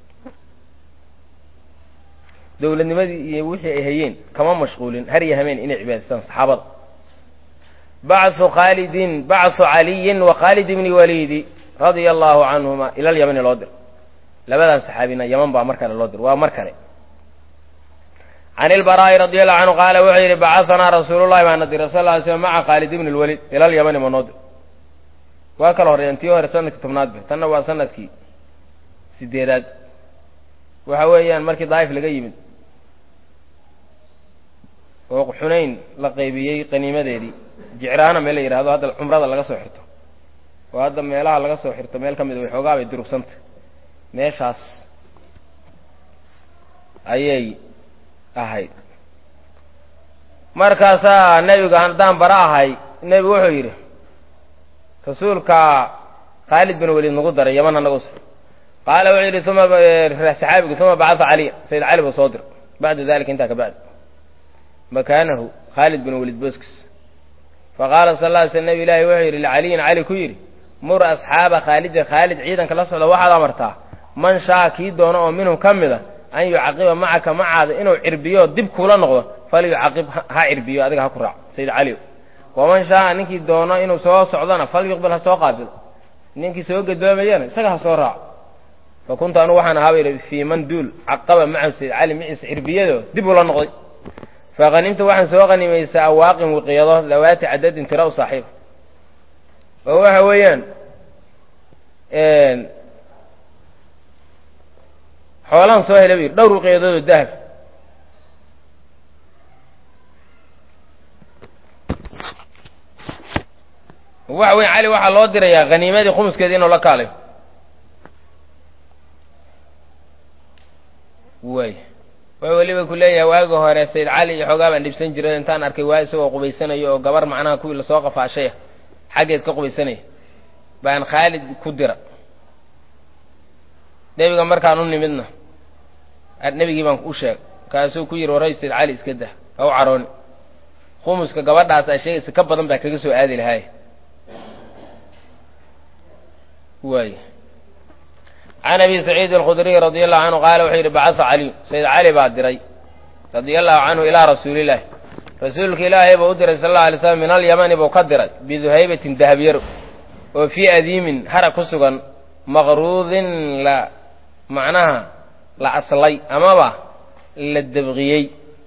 dowladnimadii iyo wixii ay hayeen kama mashquulin har iyo hameen inay cibaadaystaan saxaabada bacthu khaalidin bacthu caliyin wa khaalid ibni waliidi radia allahu canhuma ila lyamani loo dir labadan saxaabina yaman baa mar kale loo dir waa mar kale can ilbaraa'i radi allahu canhu qaala wuxuu yidhi bacahanaa rasuulullahi baana diray sal ly slm maca khaalid ibni lwaliid ila lyamani ma noo dir waa kala horreeyaan tii hore sanadkii tobnaad be tanna waa sanadkii sideedaad waxa weeyaan markii daa'if laga yimid oo xunayn la qaybiyey qaniimadeedii jicraana meel la yidhahdo hadda cumrada laga soo xirto oo hadda meelaha laga soo xirto meel ka mid way xoogaa bay durugsanta meeshaas ayay ahayd markaasaa nebiga haddaan bara ahay nebigu wuxuu yidhi rasuulka khaalid bin waliid nagu daray yaman hanagus qaala wuxuu yidhi uma saxaabigu uma bacata caliya sayid cali buu soo dir bacda dalika intaa ka bacdi makaanahu khaalid bin waliid boskis faqaala sal lla ly sl nebi ilaahi wuxuu yidhi licaliyin cali ku yidhi mur asxaaba khaalidin khaalid ciidanka la socda waxaad amartaa man shaa kii doono oo minhum ka mid a an yucaqiba macaka macaada inuu cirbiyo dib kuula noqdo falyucaqib ha cirbiyo adiga ha ku raac sayid cali waman shaa ninkii doono inuu soo socdona falyuqbil ha soo qaabilo ninkii soo gadoomayana isaga ha soo raaco fa kuntu anugu waxaan ahaa ba yidhi fii man duul caqaba macahu sayid cali maciisa cirbiyado dib ula noqday fa hanimta waxaan soo qanimaysaa awaaqin wiqiyado dawaati cadadin tira u saaxiib oo waxa weeyaan xoolaan soo helay bu yidhi dhowr wiqiyadoodoo dahab waxa weya cali waxaa loo dirayaa haniimadii khumuskeeda inuu la kaalayo way way weliba ku leeyahay waagi hore sayid cali iyo xoogaa baan dhibsan jiray intaan arkay waa isagoo qubaysanayo oo gabar macnaha kuwii lasoo qafaashaya xaggeed ka qubaysanaya baan khaalid ku dira nebiga markaan u nimidna nebigii baan u sheegay kaasuu ku yidhi waray sayid cali iska dah ha u carooni khumuska gabadhaas aa sheegaysa ka badan baa kaga soo aadi lahaay waay can abi saciid alkhudriy radi allahu canhu qaala wuxuu yidhi bacasa caliyu sayid cali baa diray radia allahu canhu ilaa rasuulillahi rasuulka ilaahay buu u diray sal alla alay slam min alyamani buu ka diray biduhaybatin dahabyaro oo fii adiimin hara ku sugan maqruudin la macnaha la aslay amaba la dabqiyey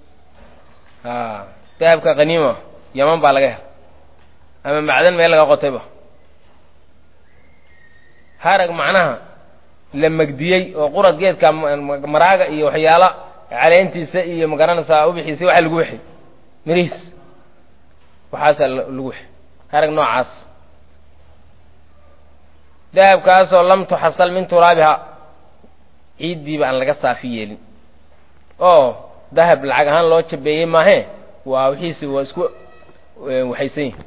dahabka qaniima yaman baa laga helay ama macdan meel laga qotayba harag macnaha la megdiyey oo qurad geedka maraaga iyo waxyaala caleentiisa iyo magaranaysaa ubixiisa waxa lagu wexay mirihiis waxaasaa lagu wexay harag noocaas dahabkaasoo lam tuxasal min turaabiha ciiddiiba aan laga saafi yeelin oo dahab lacag ahaan loo jabeeyey maahe waa wixiisi waa isku waxaysan yihin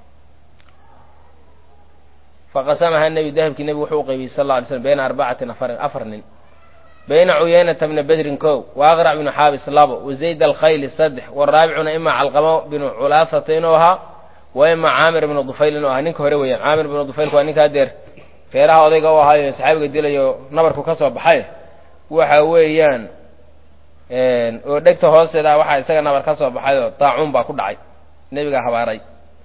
faqasamaha nebi dahabkii nebigu wuxuu u qaybiyey sal alla alay slam bayna arbacatin afarin afar nin bayna cuyaynata bna bedrin kow wa aqrac binu xaabis labo wa zayd alkhayli saddex waraabicuna ima calqamo binu culaasata inuu ahaa wa ima caamir ibnu dufayl inuu ahaa ninka hore weeyaan caamir ibnu dufaylku waa ninka hadeer reeraha odayga u ahaayo saxaabiga dilayo nabarku ka soo baxay waxa weeyaan oo dhegta hoosteeda waxaa isaga nabar ka soo baxay oo daacuun baa ku dhacay nebigaa habaaray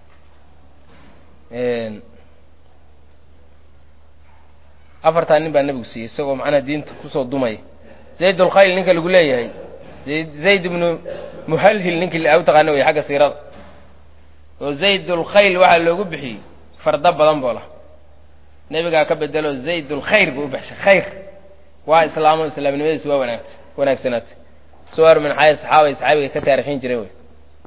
afartaa nin baa nebigu siiyey isagoo macnaha diinta kusoo dumaya zayd ulkhayl ninka lagu leeyahay zayd ibnu muhalhil ninkii u taqaana wey xagga siirada oo zayd ulkhayl waxaa loogu bixiyey farda badan boo lah nebigaa ka bedelo zayd ulkhayr buu u baxshay khayr waa islaamo islaamnimadiisu waa wanaagta wanaagsanaatay suwar min xaya saxaabay saxaabiga ka taarikhin jireen wey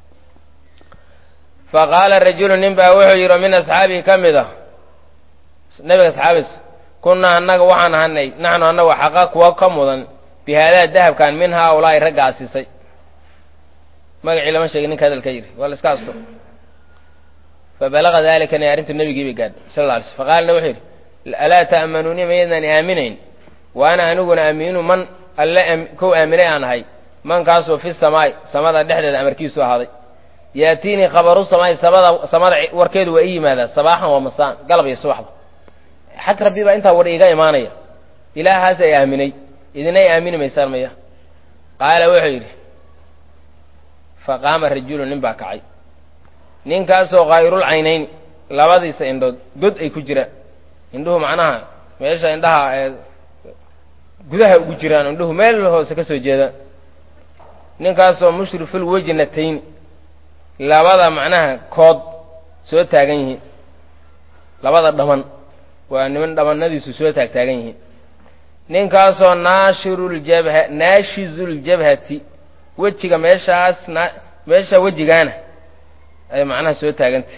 fa qaala rajulu nin baa wuxuu yidhi min asxaabihi ka mid a nebiga asxaabis kunnaa annaga waxaan ahanay naxnu annagu xaqa kuwa ka mudan bi haadaa dahabkan min haa ulaahi ragga asisay magacii lama sheegin ninka hadalka yidhi waa la iska asto fa balaga dalikani arrintu nebigii bay gaadhay sal alla alay sl faqaalna wuxuu yidhi alaa ta'manuuni mayaydaan aaminayn wa ana aniguna aamiinu man alle kow aaminay aan ahay mankaasoo fi samaai samada dhexdeeda amarkiisu ahaaday yaatiinii khabaru samaai samada samada warkeedu waa ii yimaadaa sabaaxan waa masaan galab iyo subaxda xag rabbi baa intaa war iiga imaanaya ilaahaas ay aaminay idinay aamini maysaan maya qaala wuxuu yidhi faqaama rajulu nin baa kacay ninkaasoo kayrul caynayn labadiisa indhood god ay ku jiraan indhuhu macnaha meesha indhaha ee gudaha ugu jiraan indhuhu meel hoose ka soo jeedaan ninkaasoo mushriful wejnatayn labada macnaha kood soo taagan yihiin labada dhaman waa niman dhamanadiisu soo taag taagan yihiin ninkaasoo naashiruljabha naashizuljabhati wejiga meeshaas na meesha wejigaana ay macnaha soo taagantah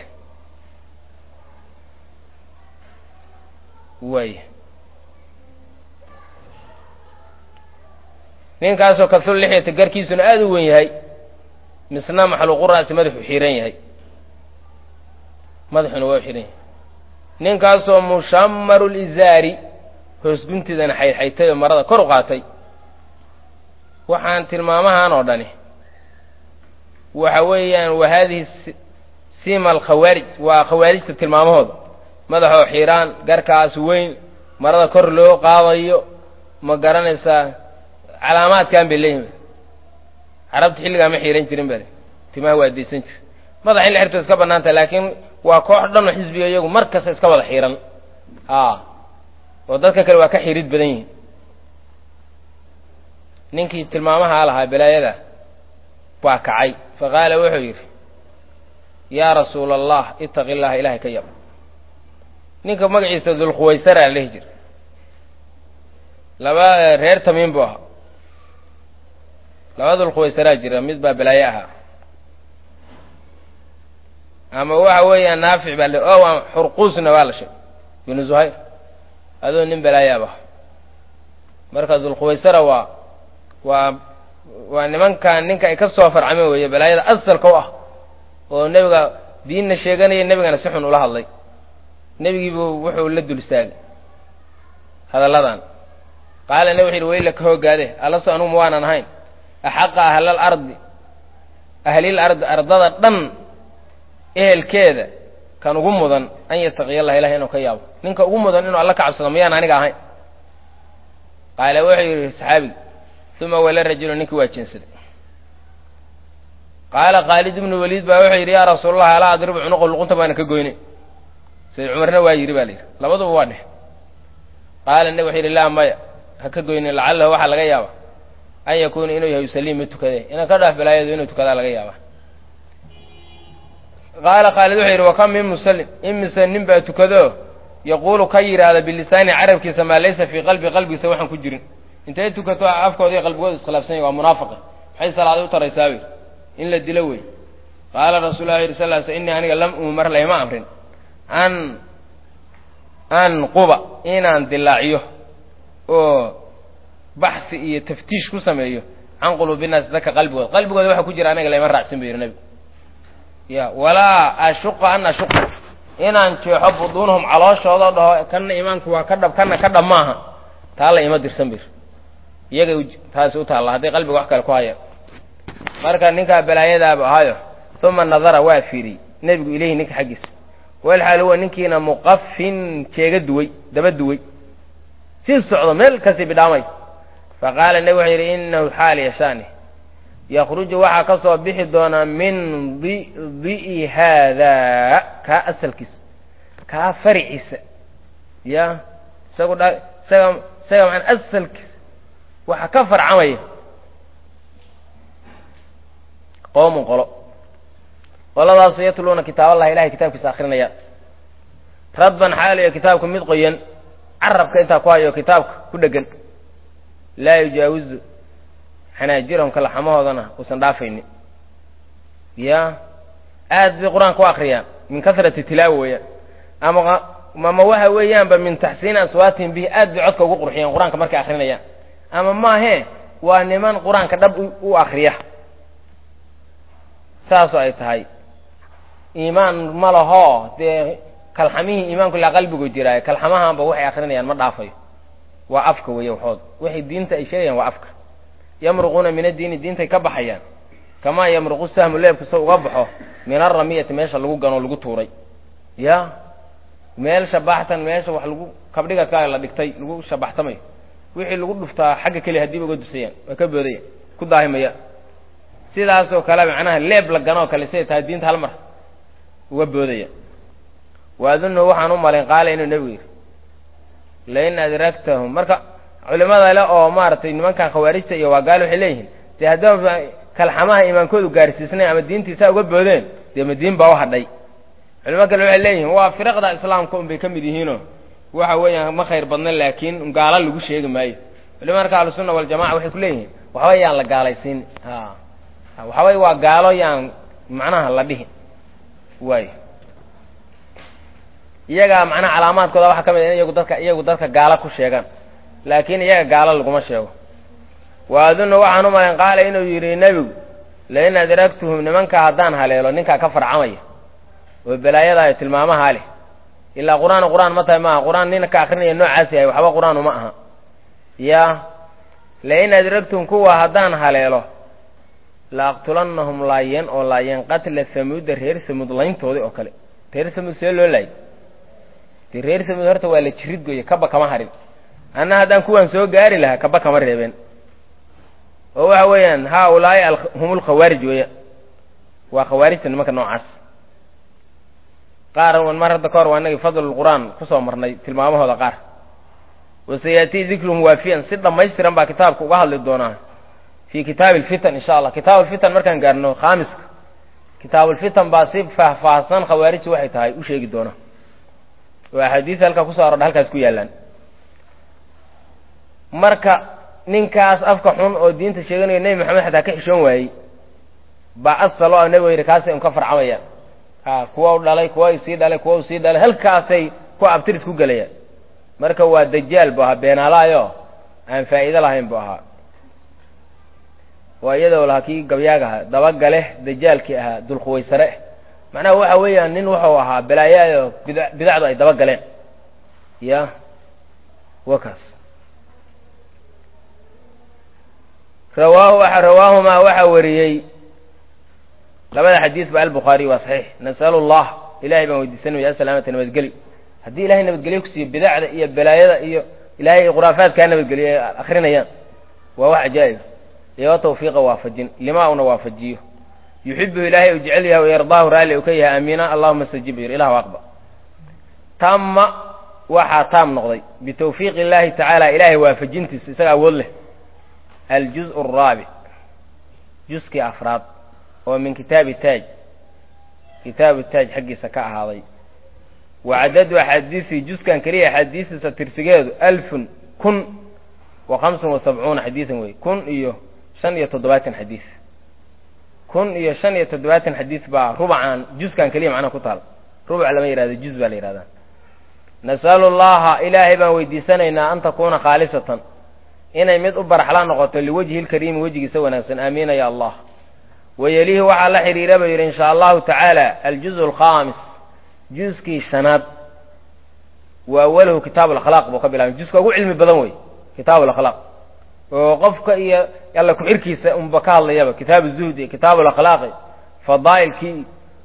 waay ninkaasoo kasul lixyata garkiisuna aada u wen yahay misna maxluuqu ra'si madaxu xiran yahay madaxuna waa u xiran yahay ninkaasoo mushamaru lizaari hoos guntiidana xaydxaytay oo marada kor u qaatay waxaan tilmaamahan oo dhani waxa weeyaan wa haadihi sima alkhawaarij waa khawaarijta tilmaamahooda madaxoo xiiraan garkaas weyn marada kor loo qaadayo ma garanaysaa calaamaadkan bay leeyihin carabta xilligaa ma xiiran jirin bale timaha waa deysan jir madax in la xirto iska banaanta laakiin waa koox dhan oo xisbiga iyagu mar kasta iska wada xiiran a oo dadka kale waa ka xirid badan yihin ninkii tilmaamahaa lahaa balaayada waa kacay fa qaala wuxuu yidhi yaa rasuula allah itaqi illaha ilahay ka yab ninka magaciisa dulkhuwaysara la dhihi jira laba reer tamiim buu ahaa laba dulkhuwaysaraa jira mid baa balaaye ahaa ama waxa weeyaan naafic baa o a xurquusna waa la sheegay binu zuhayr adoo nin balaayaab ah marka dulkhuwaysara waa waa waa nimankan ninka ay ka soo farcameen weeye balaayada asalka u ah oo nebiga diinna sheeganaya nebigana si xun ula hadlay nebigiibuu wuxuu la dul istaagay hadalladan qaala nebi wuxu yidhi wayla ka hoogaade allaso anugu ma waanan ahayn axaqa ahlal ardi ahlil ardi ardada dhan ehelkeeda kan ugu mudan an yattaqiya allah ilahi inuu ka yaabo ninka ugu mudan inuu alla ka cabsado miyaan aniga ahayn qaala wuxuu yidhi saxaabigi uma wala rajulu ninkii waa jeensaday qaala khaalid ibnu waliid baa wuxuu yidhi yaa rasuulallah alaa adribu cunuqu luqunta baana ka goynay sayd cumarna waa yidhi ba la yidhi labaduba waa dheh qaala nebi wuxuu yidhi laa maya ha ka goynin lacalahu waxaa laga yaaba an yakuuna inuu yahay yusaliim mid tukade inaan ka dhaaf balaayadu inuu tukadaa laga yaaba qaala khaalid wuxuu yidhi wakam min musallim imise nin baa tukado yaquulu ka yidhaahda bilisaani carabkiisa maa laysa fii qalbi qalbigiisa waxaan ku jirin intay tukato afkooda iyo qalbigooda iskhilaafsan yahy waa munaafiqi maxay salaaday u taraysaa wy in la dilo wey qaala rasul lah yidhi sal l sl innii aniga lam umar layma amrin an an quba inaan dilaaciyo oo baxsi iyo taftiish ku sameeyo can quluubi naasi dadka qalbigooda qalbigooda waxa ku jira aniga layma raacsin bu yidhi nebigu ya walaa ashuqa an ashuqa inaan jeexo buduunahum calooshooda dhaho kanna imaanku waa ka dhab kanna ka dhab maaha taa la ima dirsan bir iyagay taasi u taalla hadday qalbiga wax kale ku hayaan marka ninkaa balaayadaaba ahayo uma nadara waa fiiriyey nebigu ilayhi ninka xaggiisa walxaal huwa ninkiina muqafin jeega duway daba duway sii socdo meel kasii bidhaamay faqaala nebi wuxuu yidhi inahu xaal yashaani yakruju waxaa ka soo bixi doonaa min di'i haadaa kaa asalkiisa kaa fariciisa ya isagu dha isaga isaga maan asalkiisa waxa ka farcamaya qoomun qolo qoladaasu yatluuna kitaab allah ilahay kitaabkiisa akrinaya radban xaaliyo kitaabka mid qoyan carabka intaa ku hayo kitaabka ku dhegan laa yujaawizu xanaajirahum kalaxamahoodana uusan dhaafaynin ya aad bay qur-aanka u akriyaan min kasrati tilaawa weeyaan ama ama waxa weeyaanba min taxsiini aswaatihim bihi aad bay codka ugu qurxiyaan qur-aanka markay akrinayaan ama maahe waa niman qur-aanka dhab u akriya saasoo ay tahay iimaan ma laho dee kalxamihii iimaanku ilaa qalbigu jiraayo kalxamahaanba waxay akrinayaan ma dhaafayo waa afka weeye waxood waxay diinta ay sheegayaan waa afka yamruquuna min addiini diintay ka baxayaan kamaa yamruqu sahmu leebka sa uga baxo min aramiyati meesha lagu ganoo lagu tuuray ya meel shabaxtan meesha wax lagu kabdhigadkaa la dhigtay lagu shabaxtamayo wixii lagu dhuftaa xagga keliya hadiiba uga dusayaan waa ka boodaya ku daahimaya sidaasoo kale macnaha leeb la ganoo kale siday tahay diinta hal mar uga boodaya waadunhu waxaan u malayn qaala inuu nebigu yidhi lain adragtahum marka culimada le oo maaragtay nimankan khawaarijta iyo waa gaal waxay leeyihiin dee haddaba kalxamaha iimaankoodu gaarsiisnayn ama diintiisaa uga boodeen dee madiin baa u hadhay culimo kale waxay leeyihiin waa firaqda islaamka un bay ka mid yihiinoo waxa weeyaan ma khayr badna laakiin gaalo lagu sheegi maayo culimo marka ahlusunna waljamaca waxay ku leeyihiin waxba yaan la gaalaysiin ha waxaway waa gaalo yaan macnaha la dhihin waay iyagaa macnaha calaamaadkooda waxaa ka mid in iyagu dadka iyagu dadka gaalo ku sheegaan laakiin iyaga gaalo laguma sheego wa adunnu waxaan u malayn qaala inuu yidhi nebigu lain adragtuhum nimanka haddaan haleelo ninkaa ka farcamaya oo balaayadaayo tilmaamahaa leh ilaa qur-aan qur-aan ma tahay maaha qur-aan ninka akrinaya noocaas yahay waxba qur-aan uma aha ya lain adragtuhum kuwa haddaan haleelo la aqtulannahum laayeen oo laayeen qatla samuuda reer samuud layntoodii oo kale reer samuud see loo laayay dee reer samuud horta waa la jirid goye kaba kama harin anna haddaan kuwaan soo gaari lahaa kaba kama reebeen oo waxa weeyaan haa ulaa'i hum lkhawaarij weeyaan waa khawaarijta nimanka noocaas qaar mar hadda ka hor waa inagii fadlulqur'aan kusoo marnay tilmaamahooda qaar wasayatii dikruhum waafiyan si dhammaystiran baa kitaabka uga hadli doonaa fi kitaabi alfitan insha allah kitaab alfitan markaan gaarno khaamiska kitaabulfitan baa si faahfaahsan khawaarijta waxay tahay u sheegi doona oo axaadiis halkaa kusoo arodha halkaas ku yaallaan marka ninkaas afka xun oo diinta sheeganayo nebi maxamed xataa ka xishoon waayey baa asalo a nebiga yidhi kaasay un ka farcamayaan ha kuwa u dhalay kuwa u sii dhalay kuwa u sii dhalay halkaasay ku abtiris ku gelayaan marka waa dajaal bu ahaa beenaalaayo aan faa'iido lahayn bu ahaa waa iyadoo lahaa kii gabyaaga ahaa dabagale dajaalkii ahaa dulkhuwaysare macnaha waxa weeyaan nin wuxuu ahaa balaayaayo bida bidacdu ay dabagaleen ya wa kaas rawaahu rawaahumaa waxaa wariyey labada xadiis ba albukhaariy waa saxiix nasalu llah ilahay baan weydiisanaya asalaamata nabadgeli haddii ilahay nabadgelyo kusiiyo bidacda iyo balaayada iyo ilahay khuraafaadkaa nabadgeliyo ay akrinayaan waa wax cajaa'ib iyo tawfiiqa waafajin lima una waafajiyo yuxibuhu ilaahay u jecel yahay wayardaahu raalli uu ka yahay aamiina allahuma stajib yir ilah aqba tamma waxaa taam noqday bitawfiiqi illahi tacaala ilahay waafajintiisa isaga awood leh aljuz araabic juskii afraad oo min kitaabi taaj kitaabu taaj xaggiisa ka ahaaday wa cadadu axaadiisii juskan keliya axaadiistiisa tirsigeedu alfun kun wa hamsan wa sabcuuna xadiisan wey kun iyo shan iyo toddobaatan xadiis kun iyo shan iyo toddobaatan xadiis baa rubcan juskan keliya macnaha ku taal rubuc lama yihahdo juz baa la yihahdaa nasalu llaha ilaahay baan weydiisanaynaa an takuuna khaalisatan inay mid u baraxla noqoto liwajhi lkariimi wejigiisa wanaagsan aamiina ya allah wayelihi waxaa la xidhiira ba yidhi insha allahu tacaala aljuz alkhaamis juskii shanaad wa awaluhu kitaab alakhlaaq buu ka bilaabay juska ugu cilmi badan wey kitaab alakhlaaq oo qofka iyo alla ku-xirkiisa unba ka hadlayaba kitaabu zuhdi kitaab alakhlaaqi fadaa'ilkii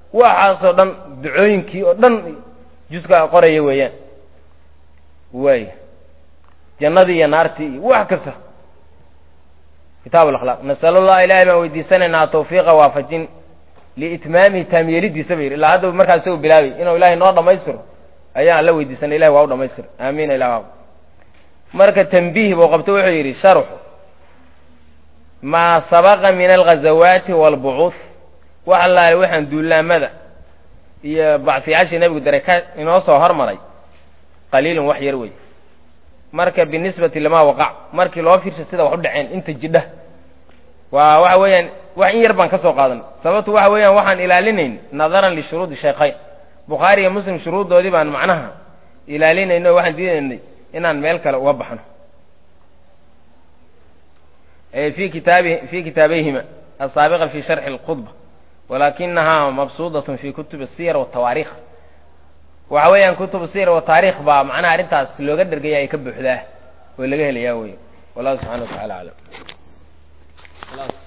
waxaasoo dhan ducooyinkii oo dhan juskaa qoraya weeyaan waay jannadii iyo naartii iyo wax kasta kitaab alakhlaaq nasalu llah ilahay baan weydiisanaynaa tawfiiqa waafajin liitmaamihi taamyeelidiisa ba yidhi ilaa hadda markaas isagu bilaabay inuu ilahay noo dhamaystiro ayaan la weydiisanay ilahi waa u dhamaystir aamiin ilah marka tambiih buu qabto wuxuu yidhi sharxu maa sabaqa min alghazawaati waalbucuuth wax allaale waxaan duulaamada iyo bacsiyaashii nebigu daray ka inoo soo hormaray qaliilun wax yar wey marka binisbati lama waqac markii loo fiirsha sida wax u dhaceen inta jidha waa waxa weeyaan wax in yar baan ka soo qaadan sababtu waxa weeyaan waxaan ilaalinayn nadaran lishuruudi shaykhayn bukhaari iyo muslim shuruuddoodii baan macnaha ilaalinayno waxaan diidaynay inaan meel kale uga baxno fi kitaabi fi kitaabayhima asaabiqa fi sharxi alkhudba walakinahaa mabsuudatun fi kutubi asiyar watawaarikh waxa weeyaan kutubu siyar wataarikh baa macnaha arrintaas looga dhergaya ay ka buuxdaa oo laga helayaa wey wallahu subxana wa tacala aclam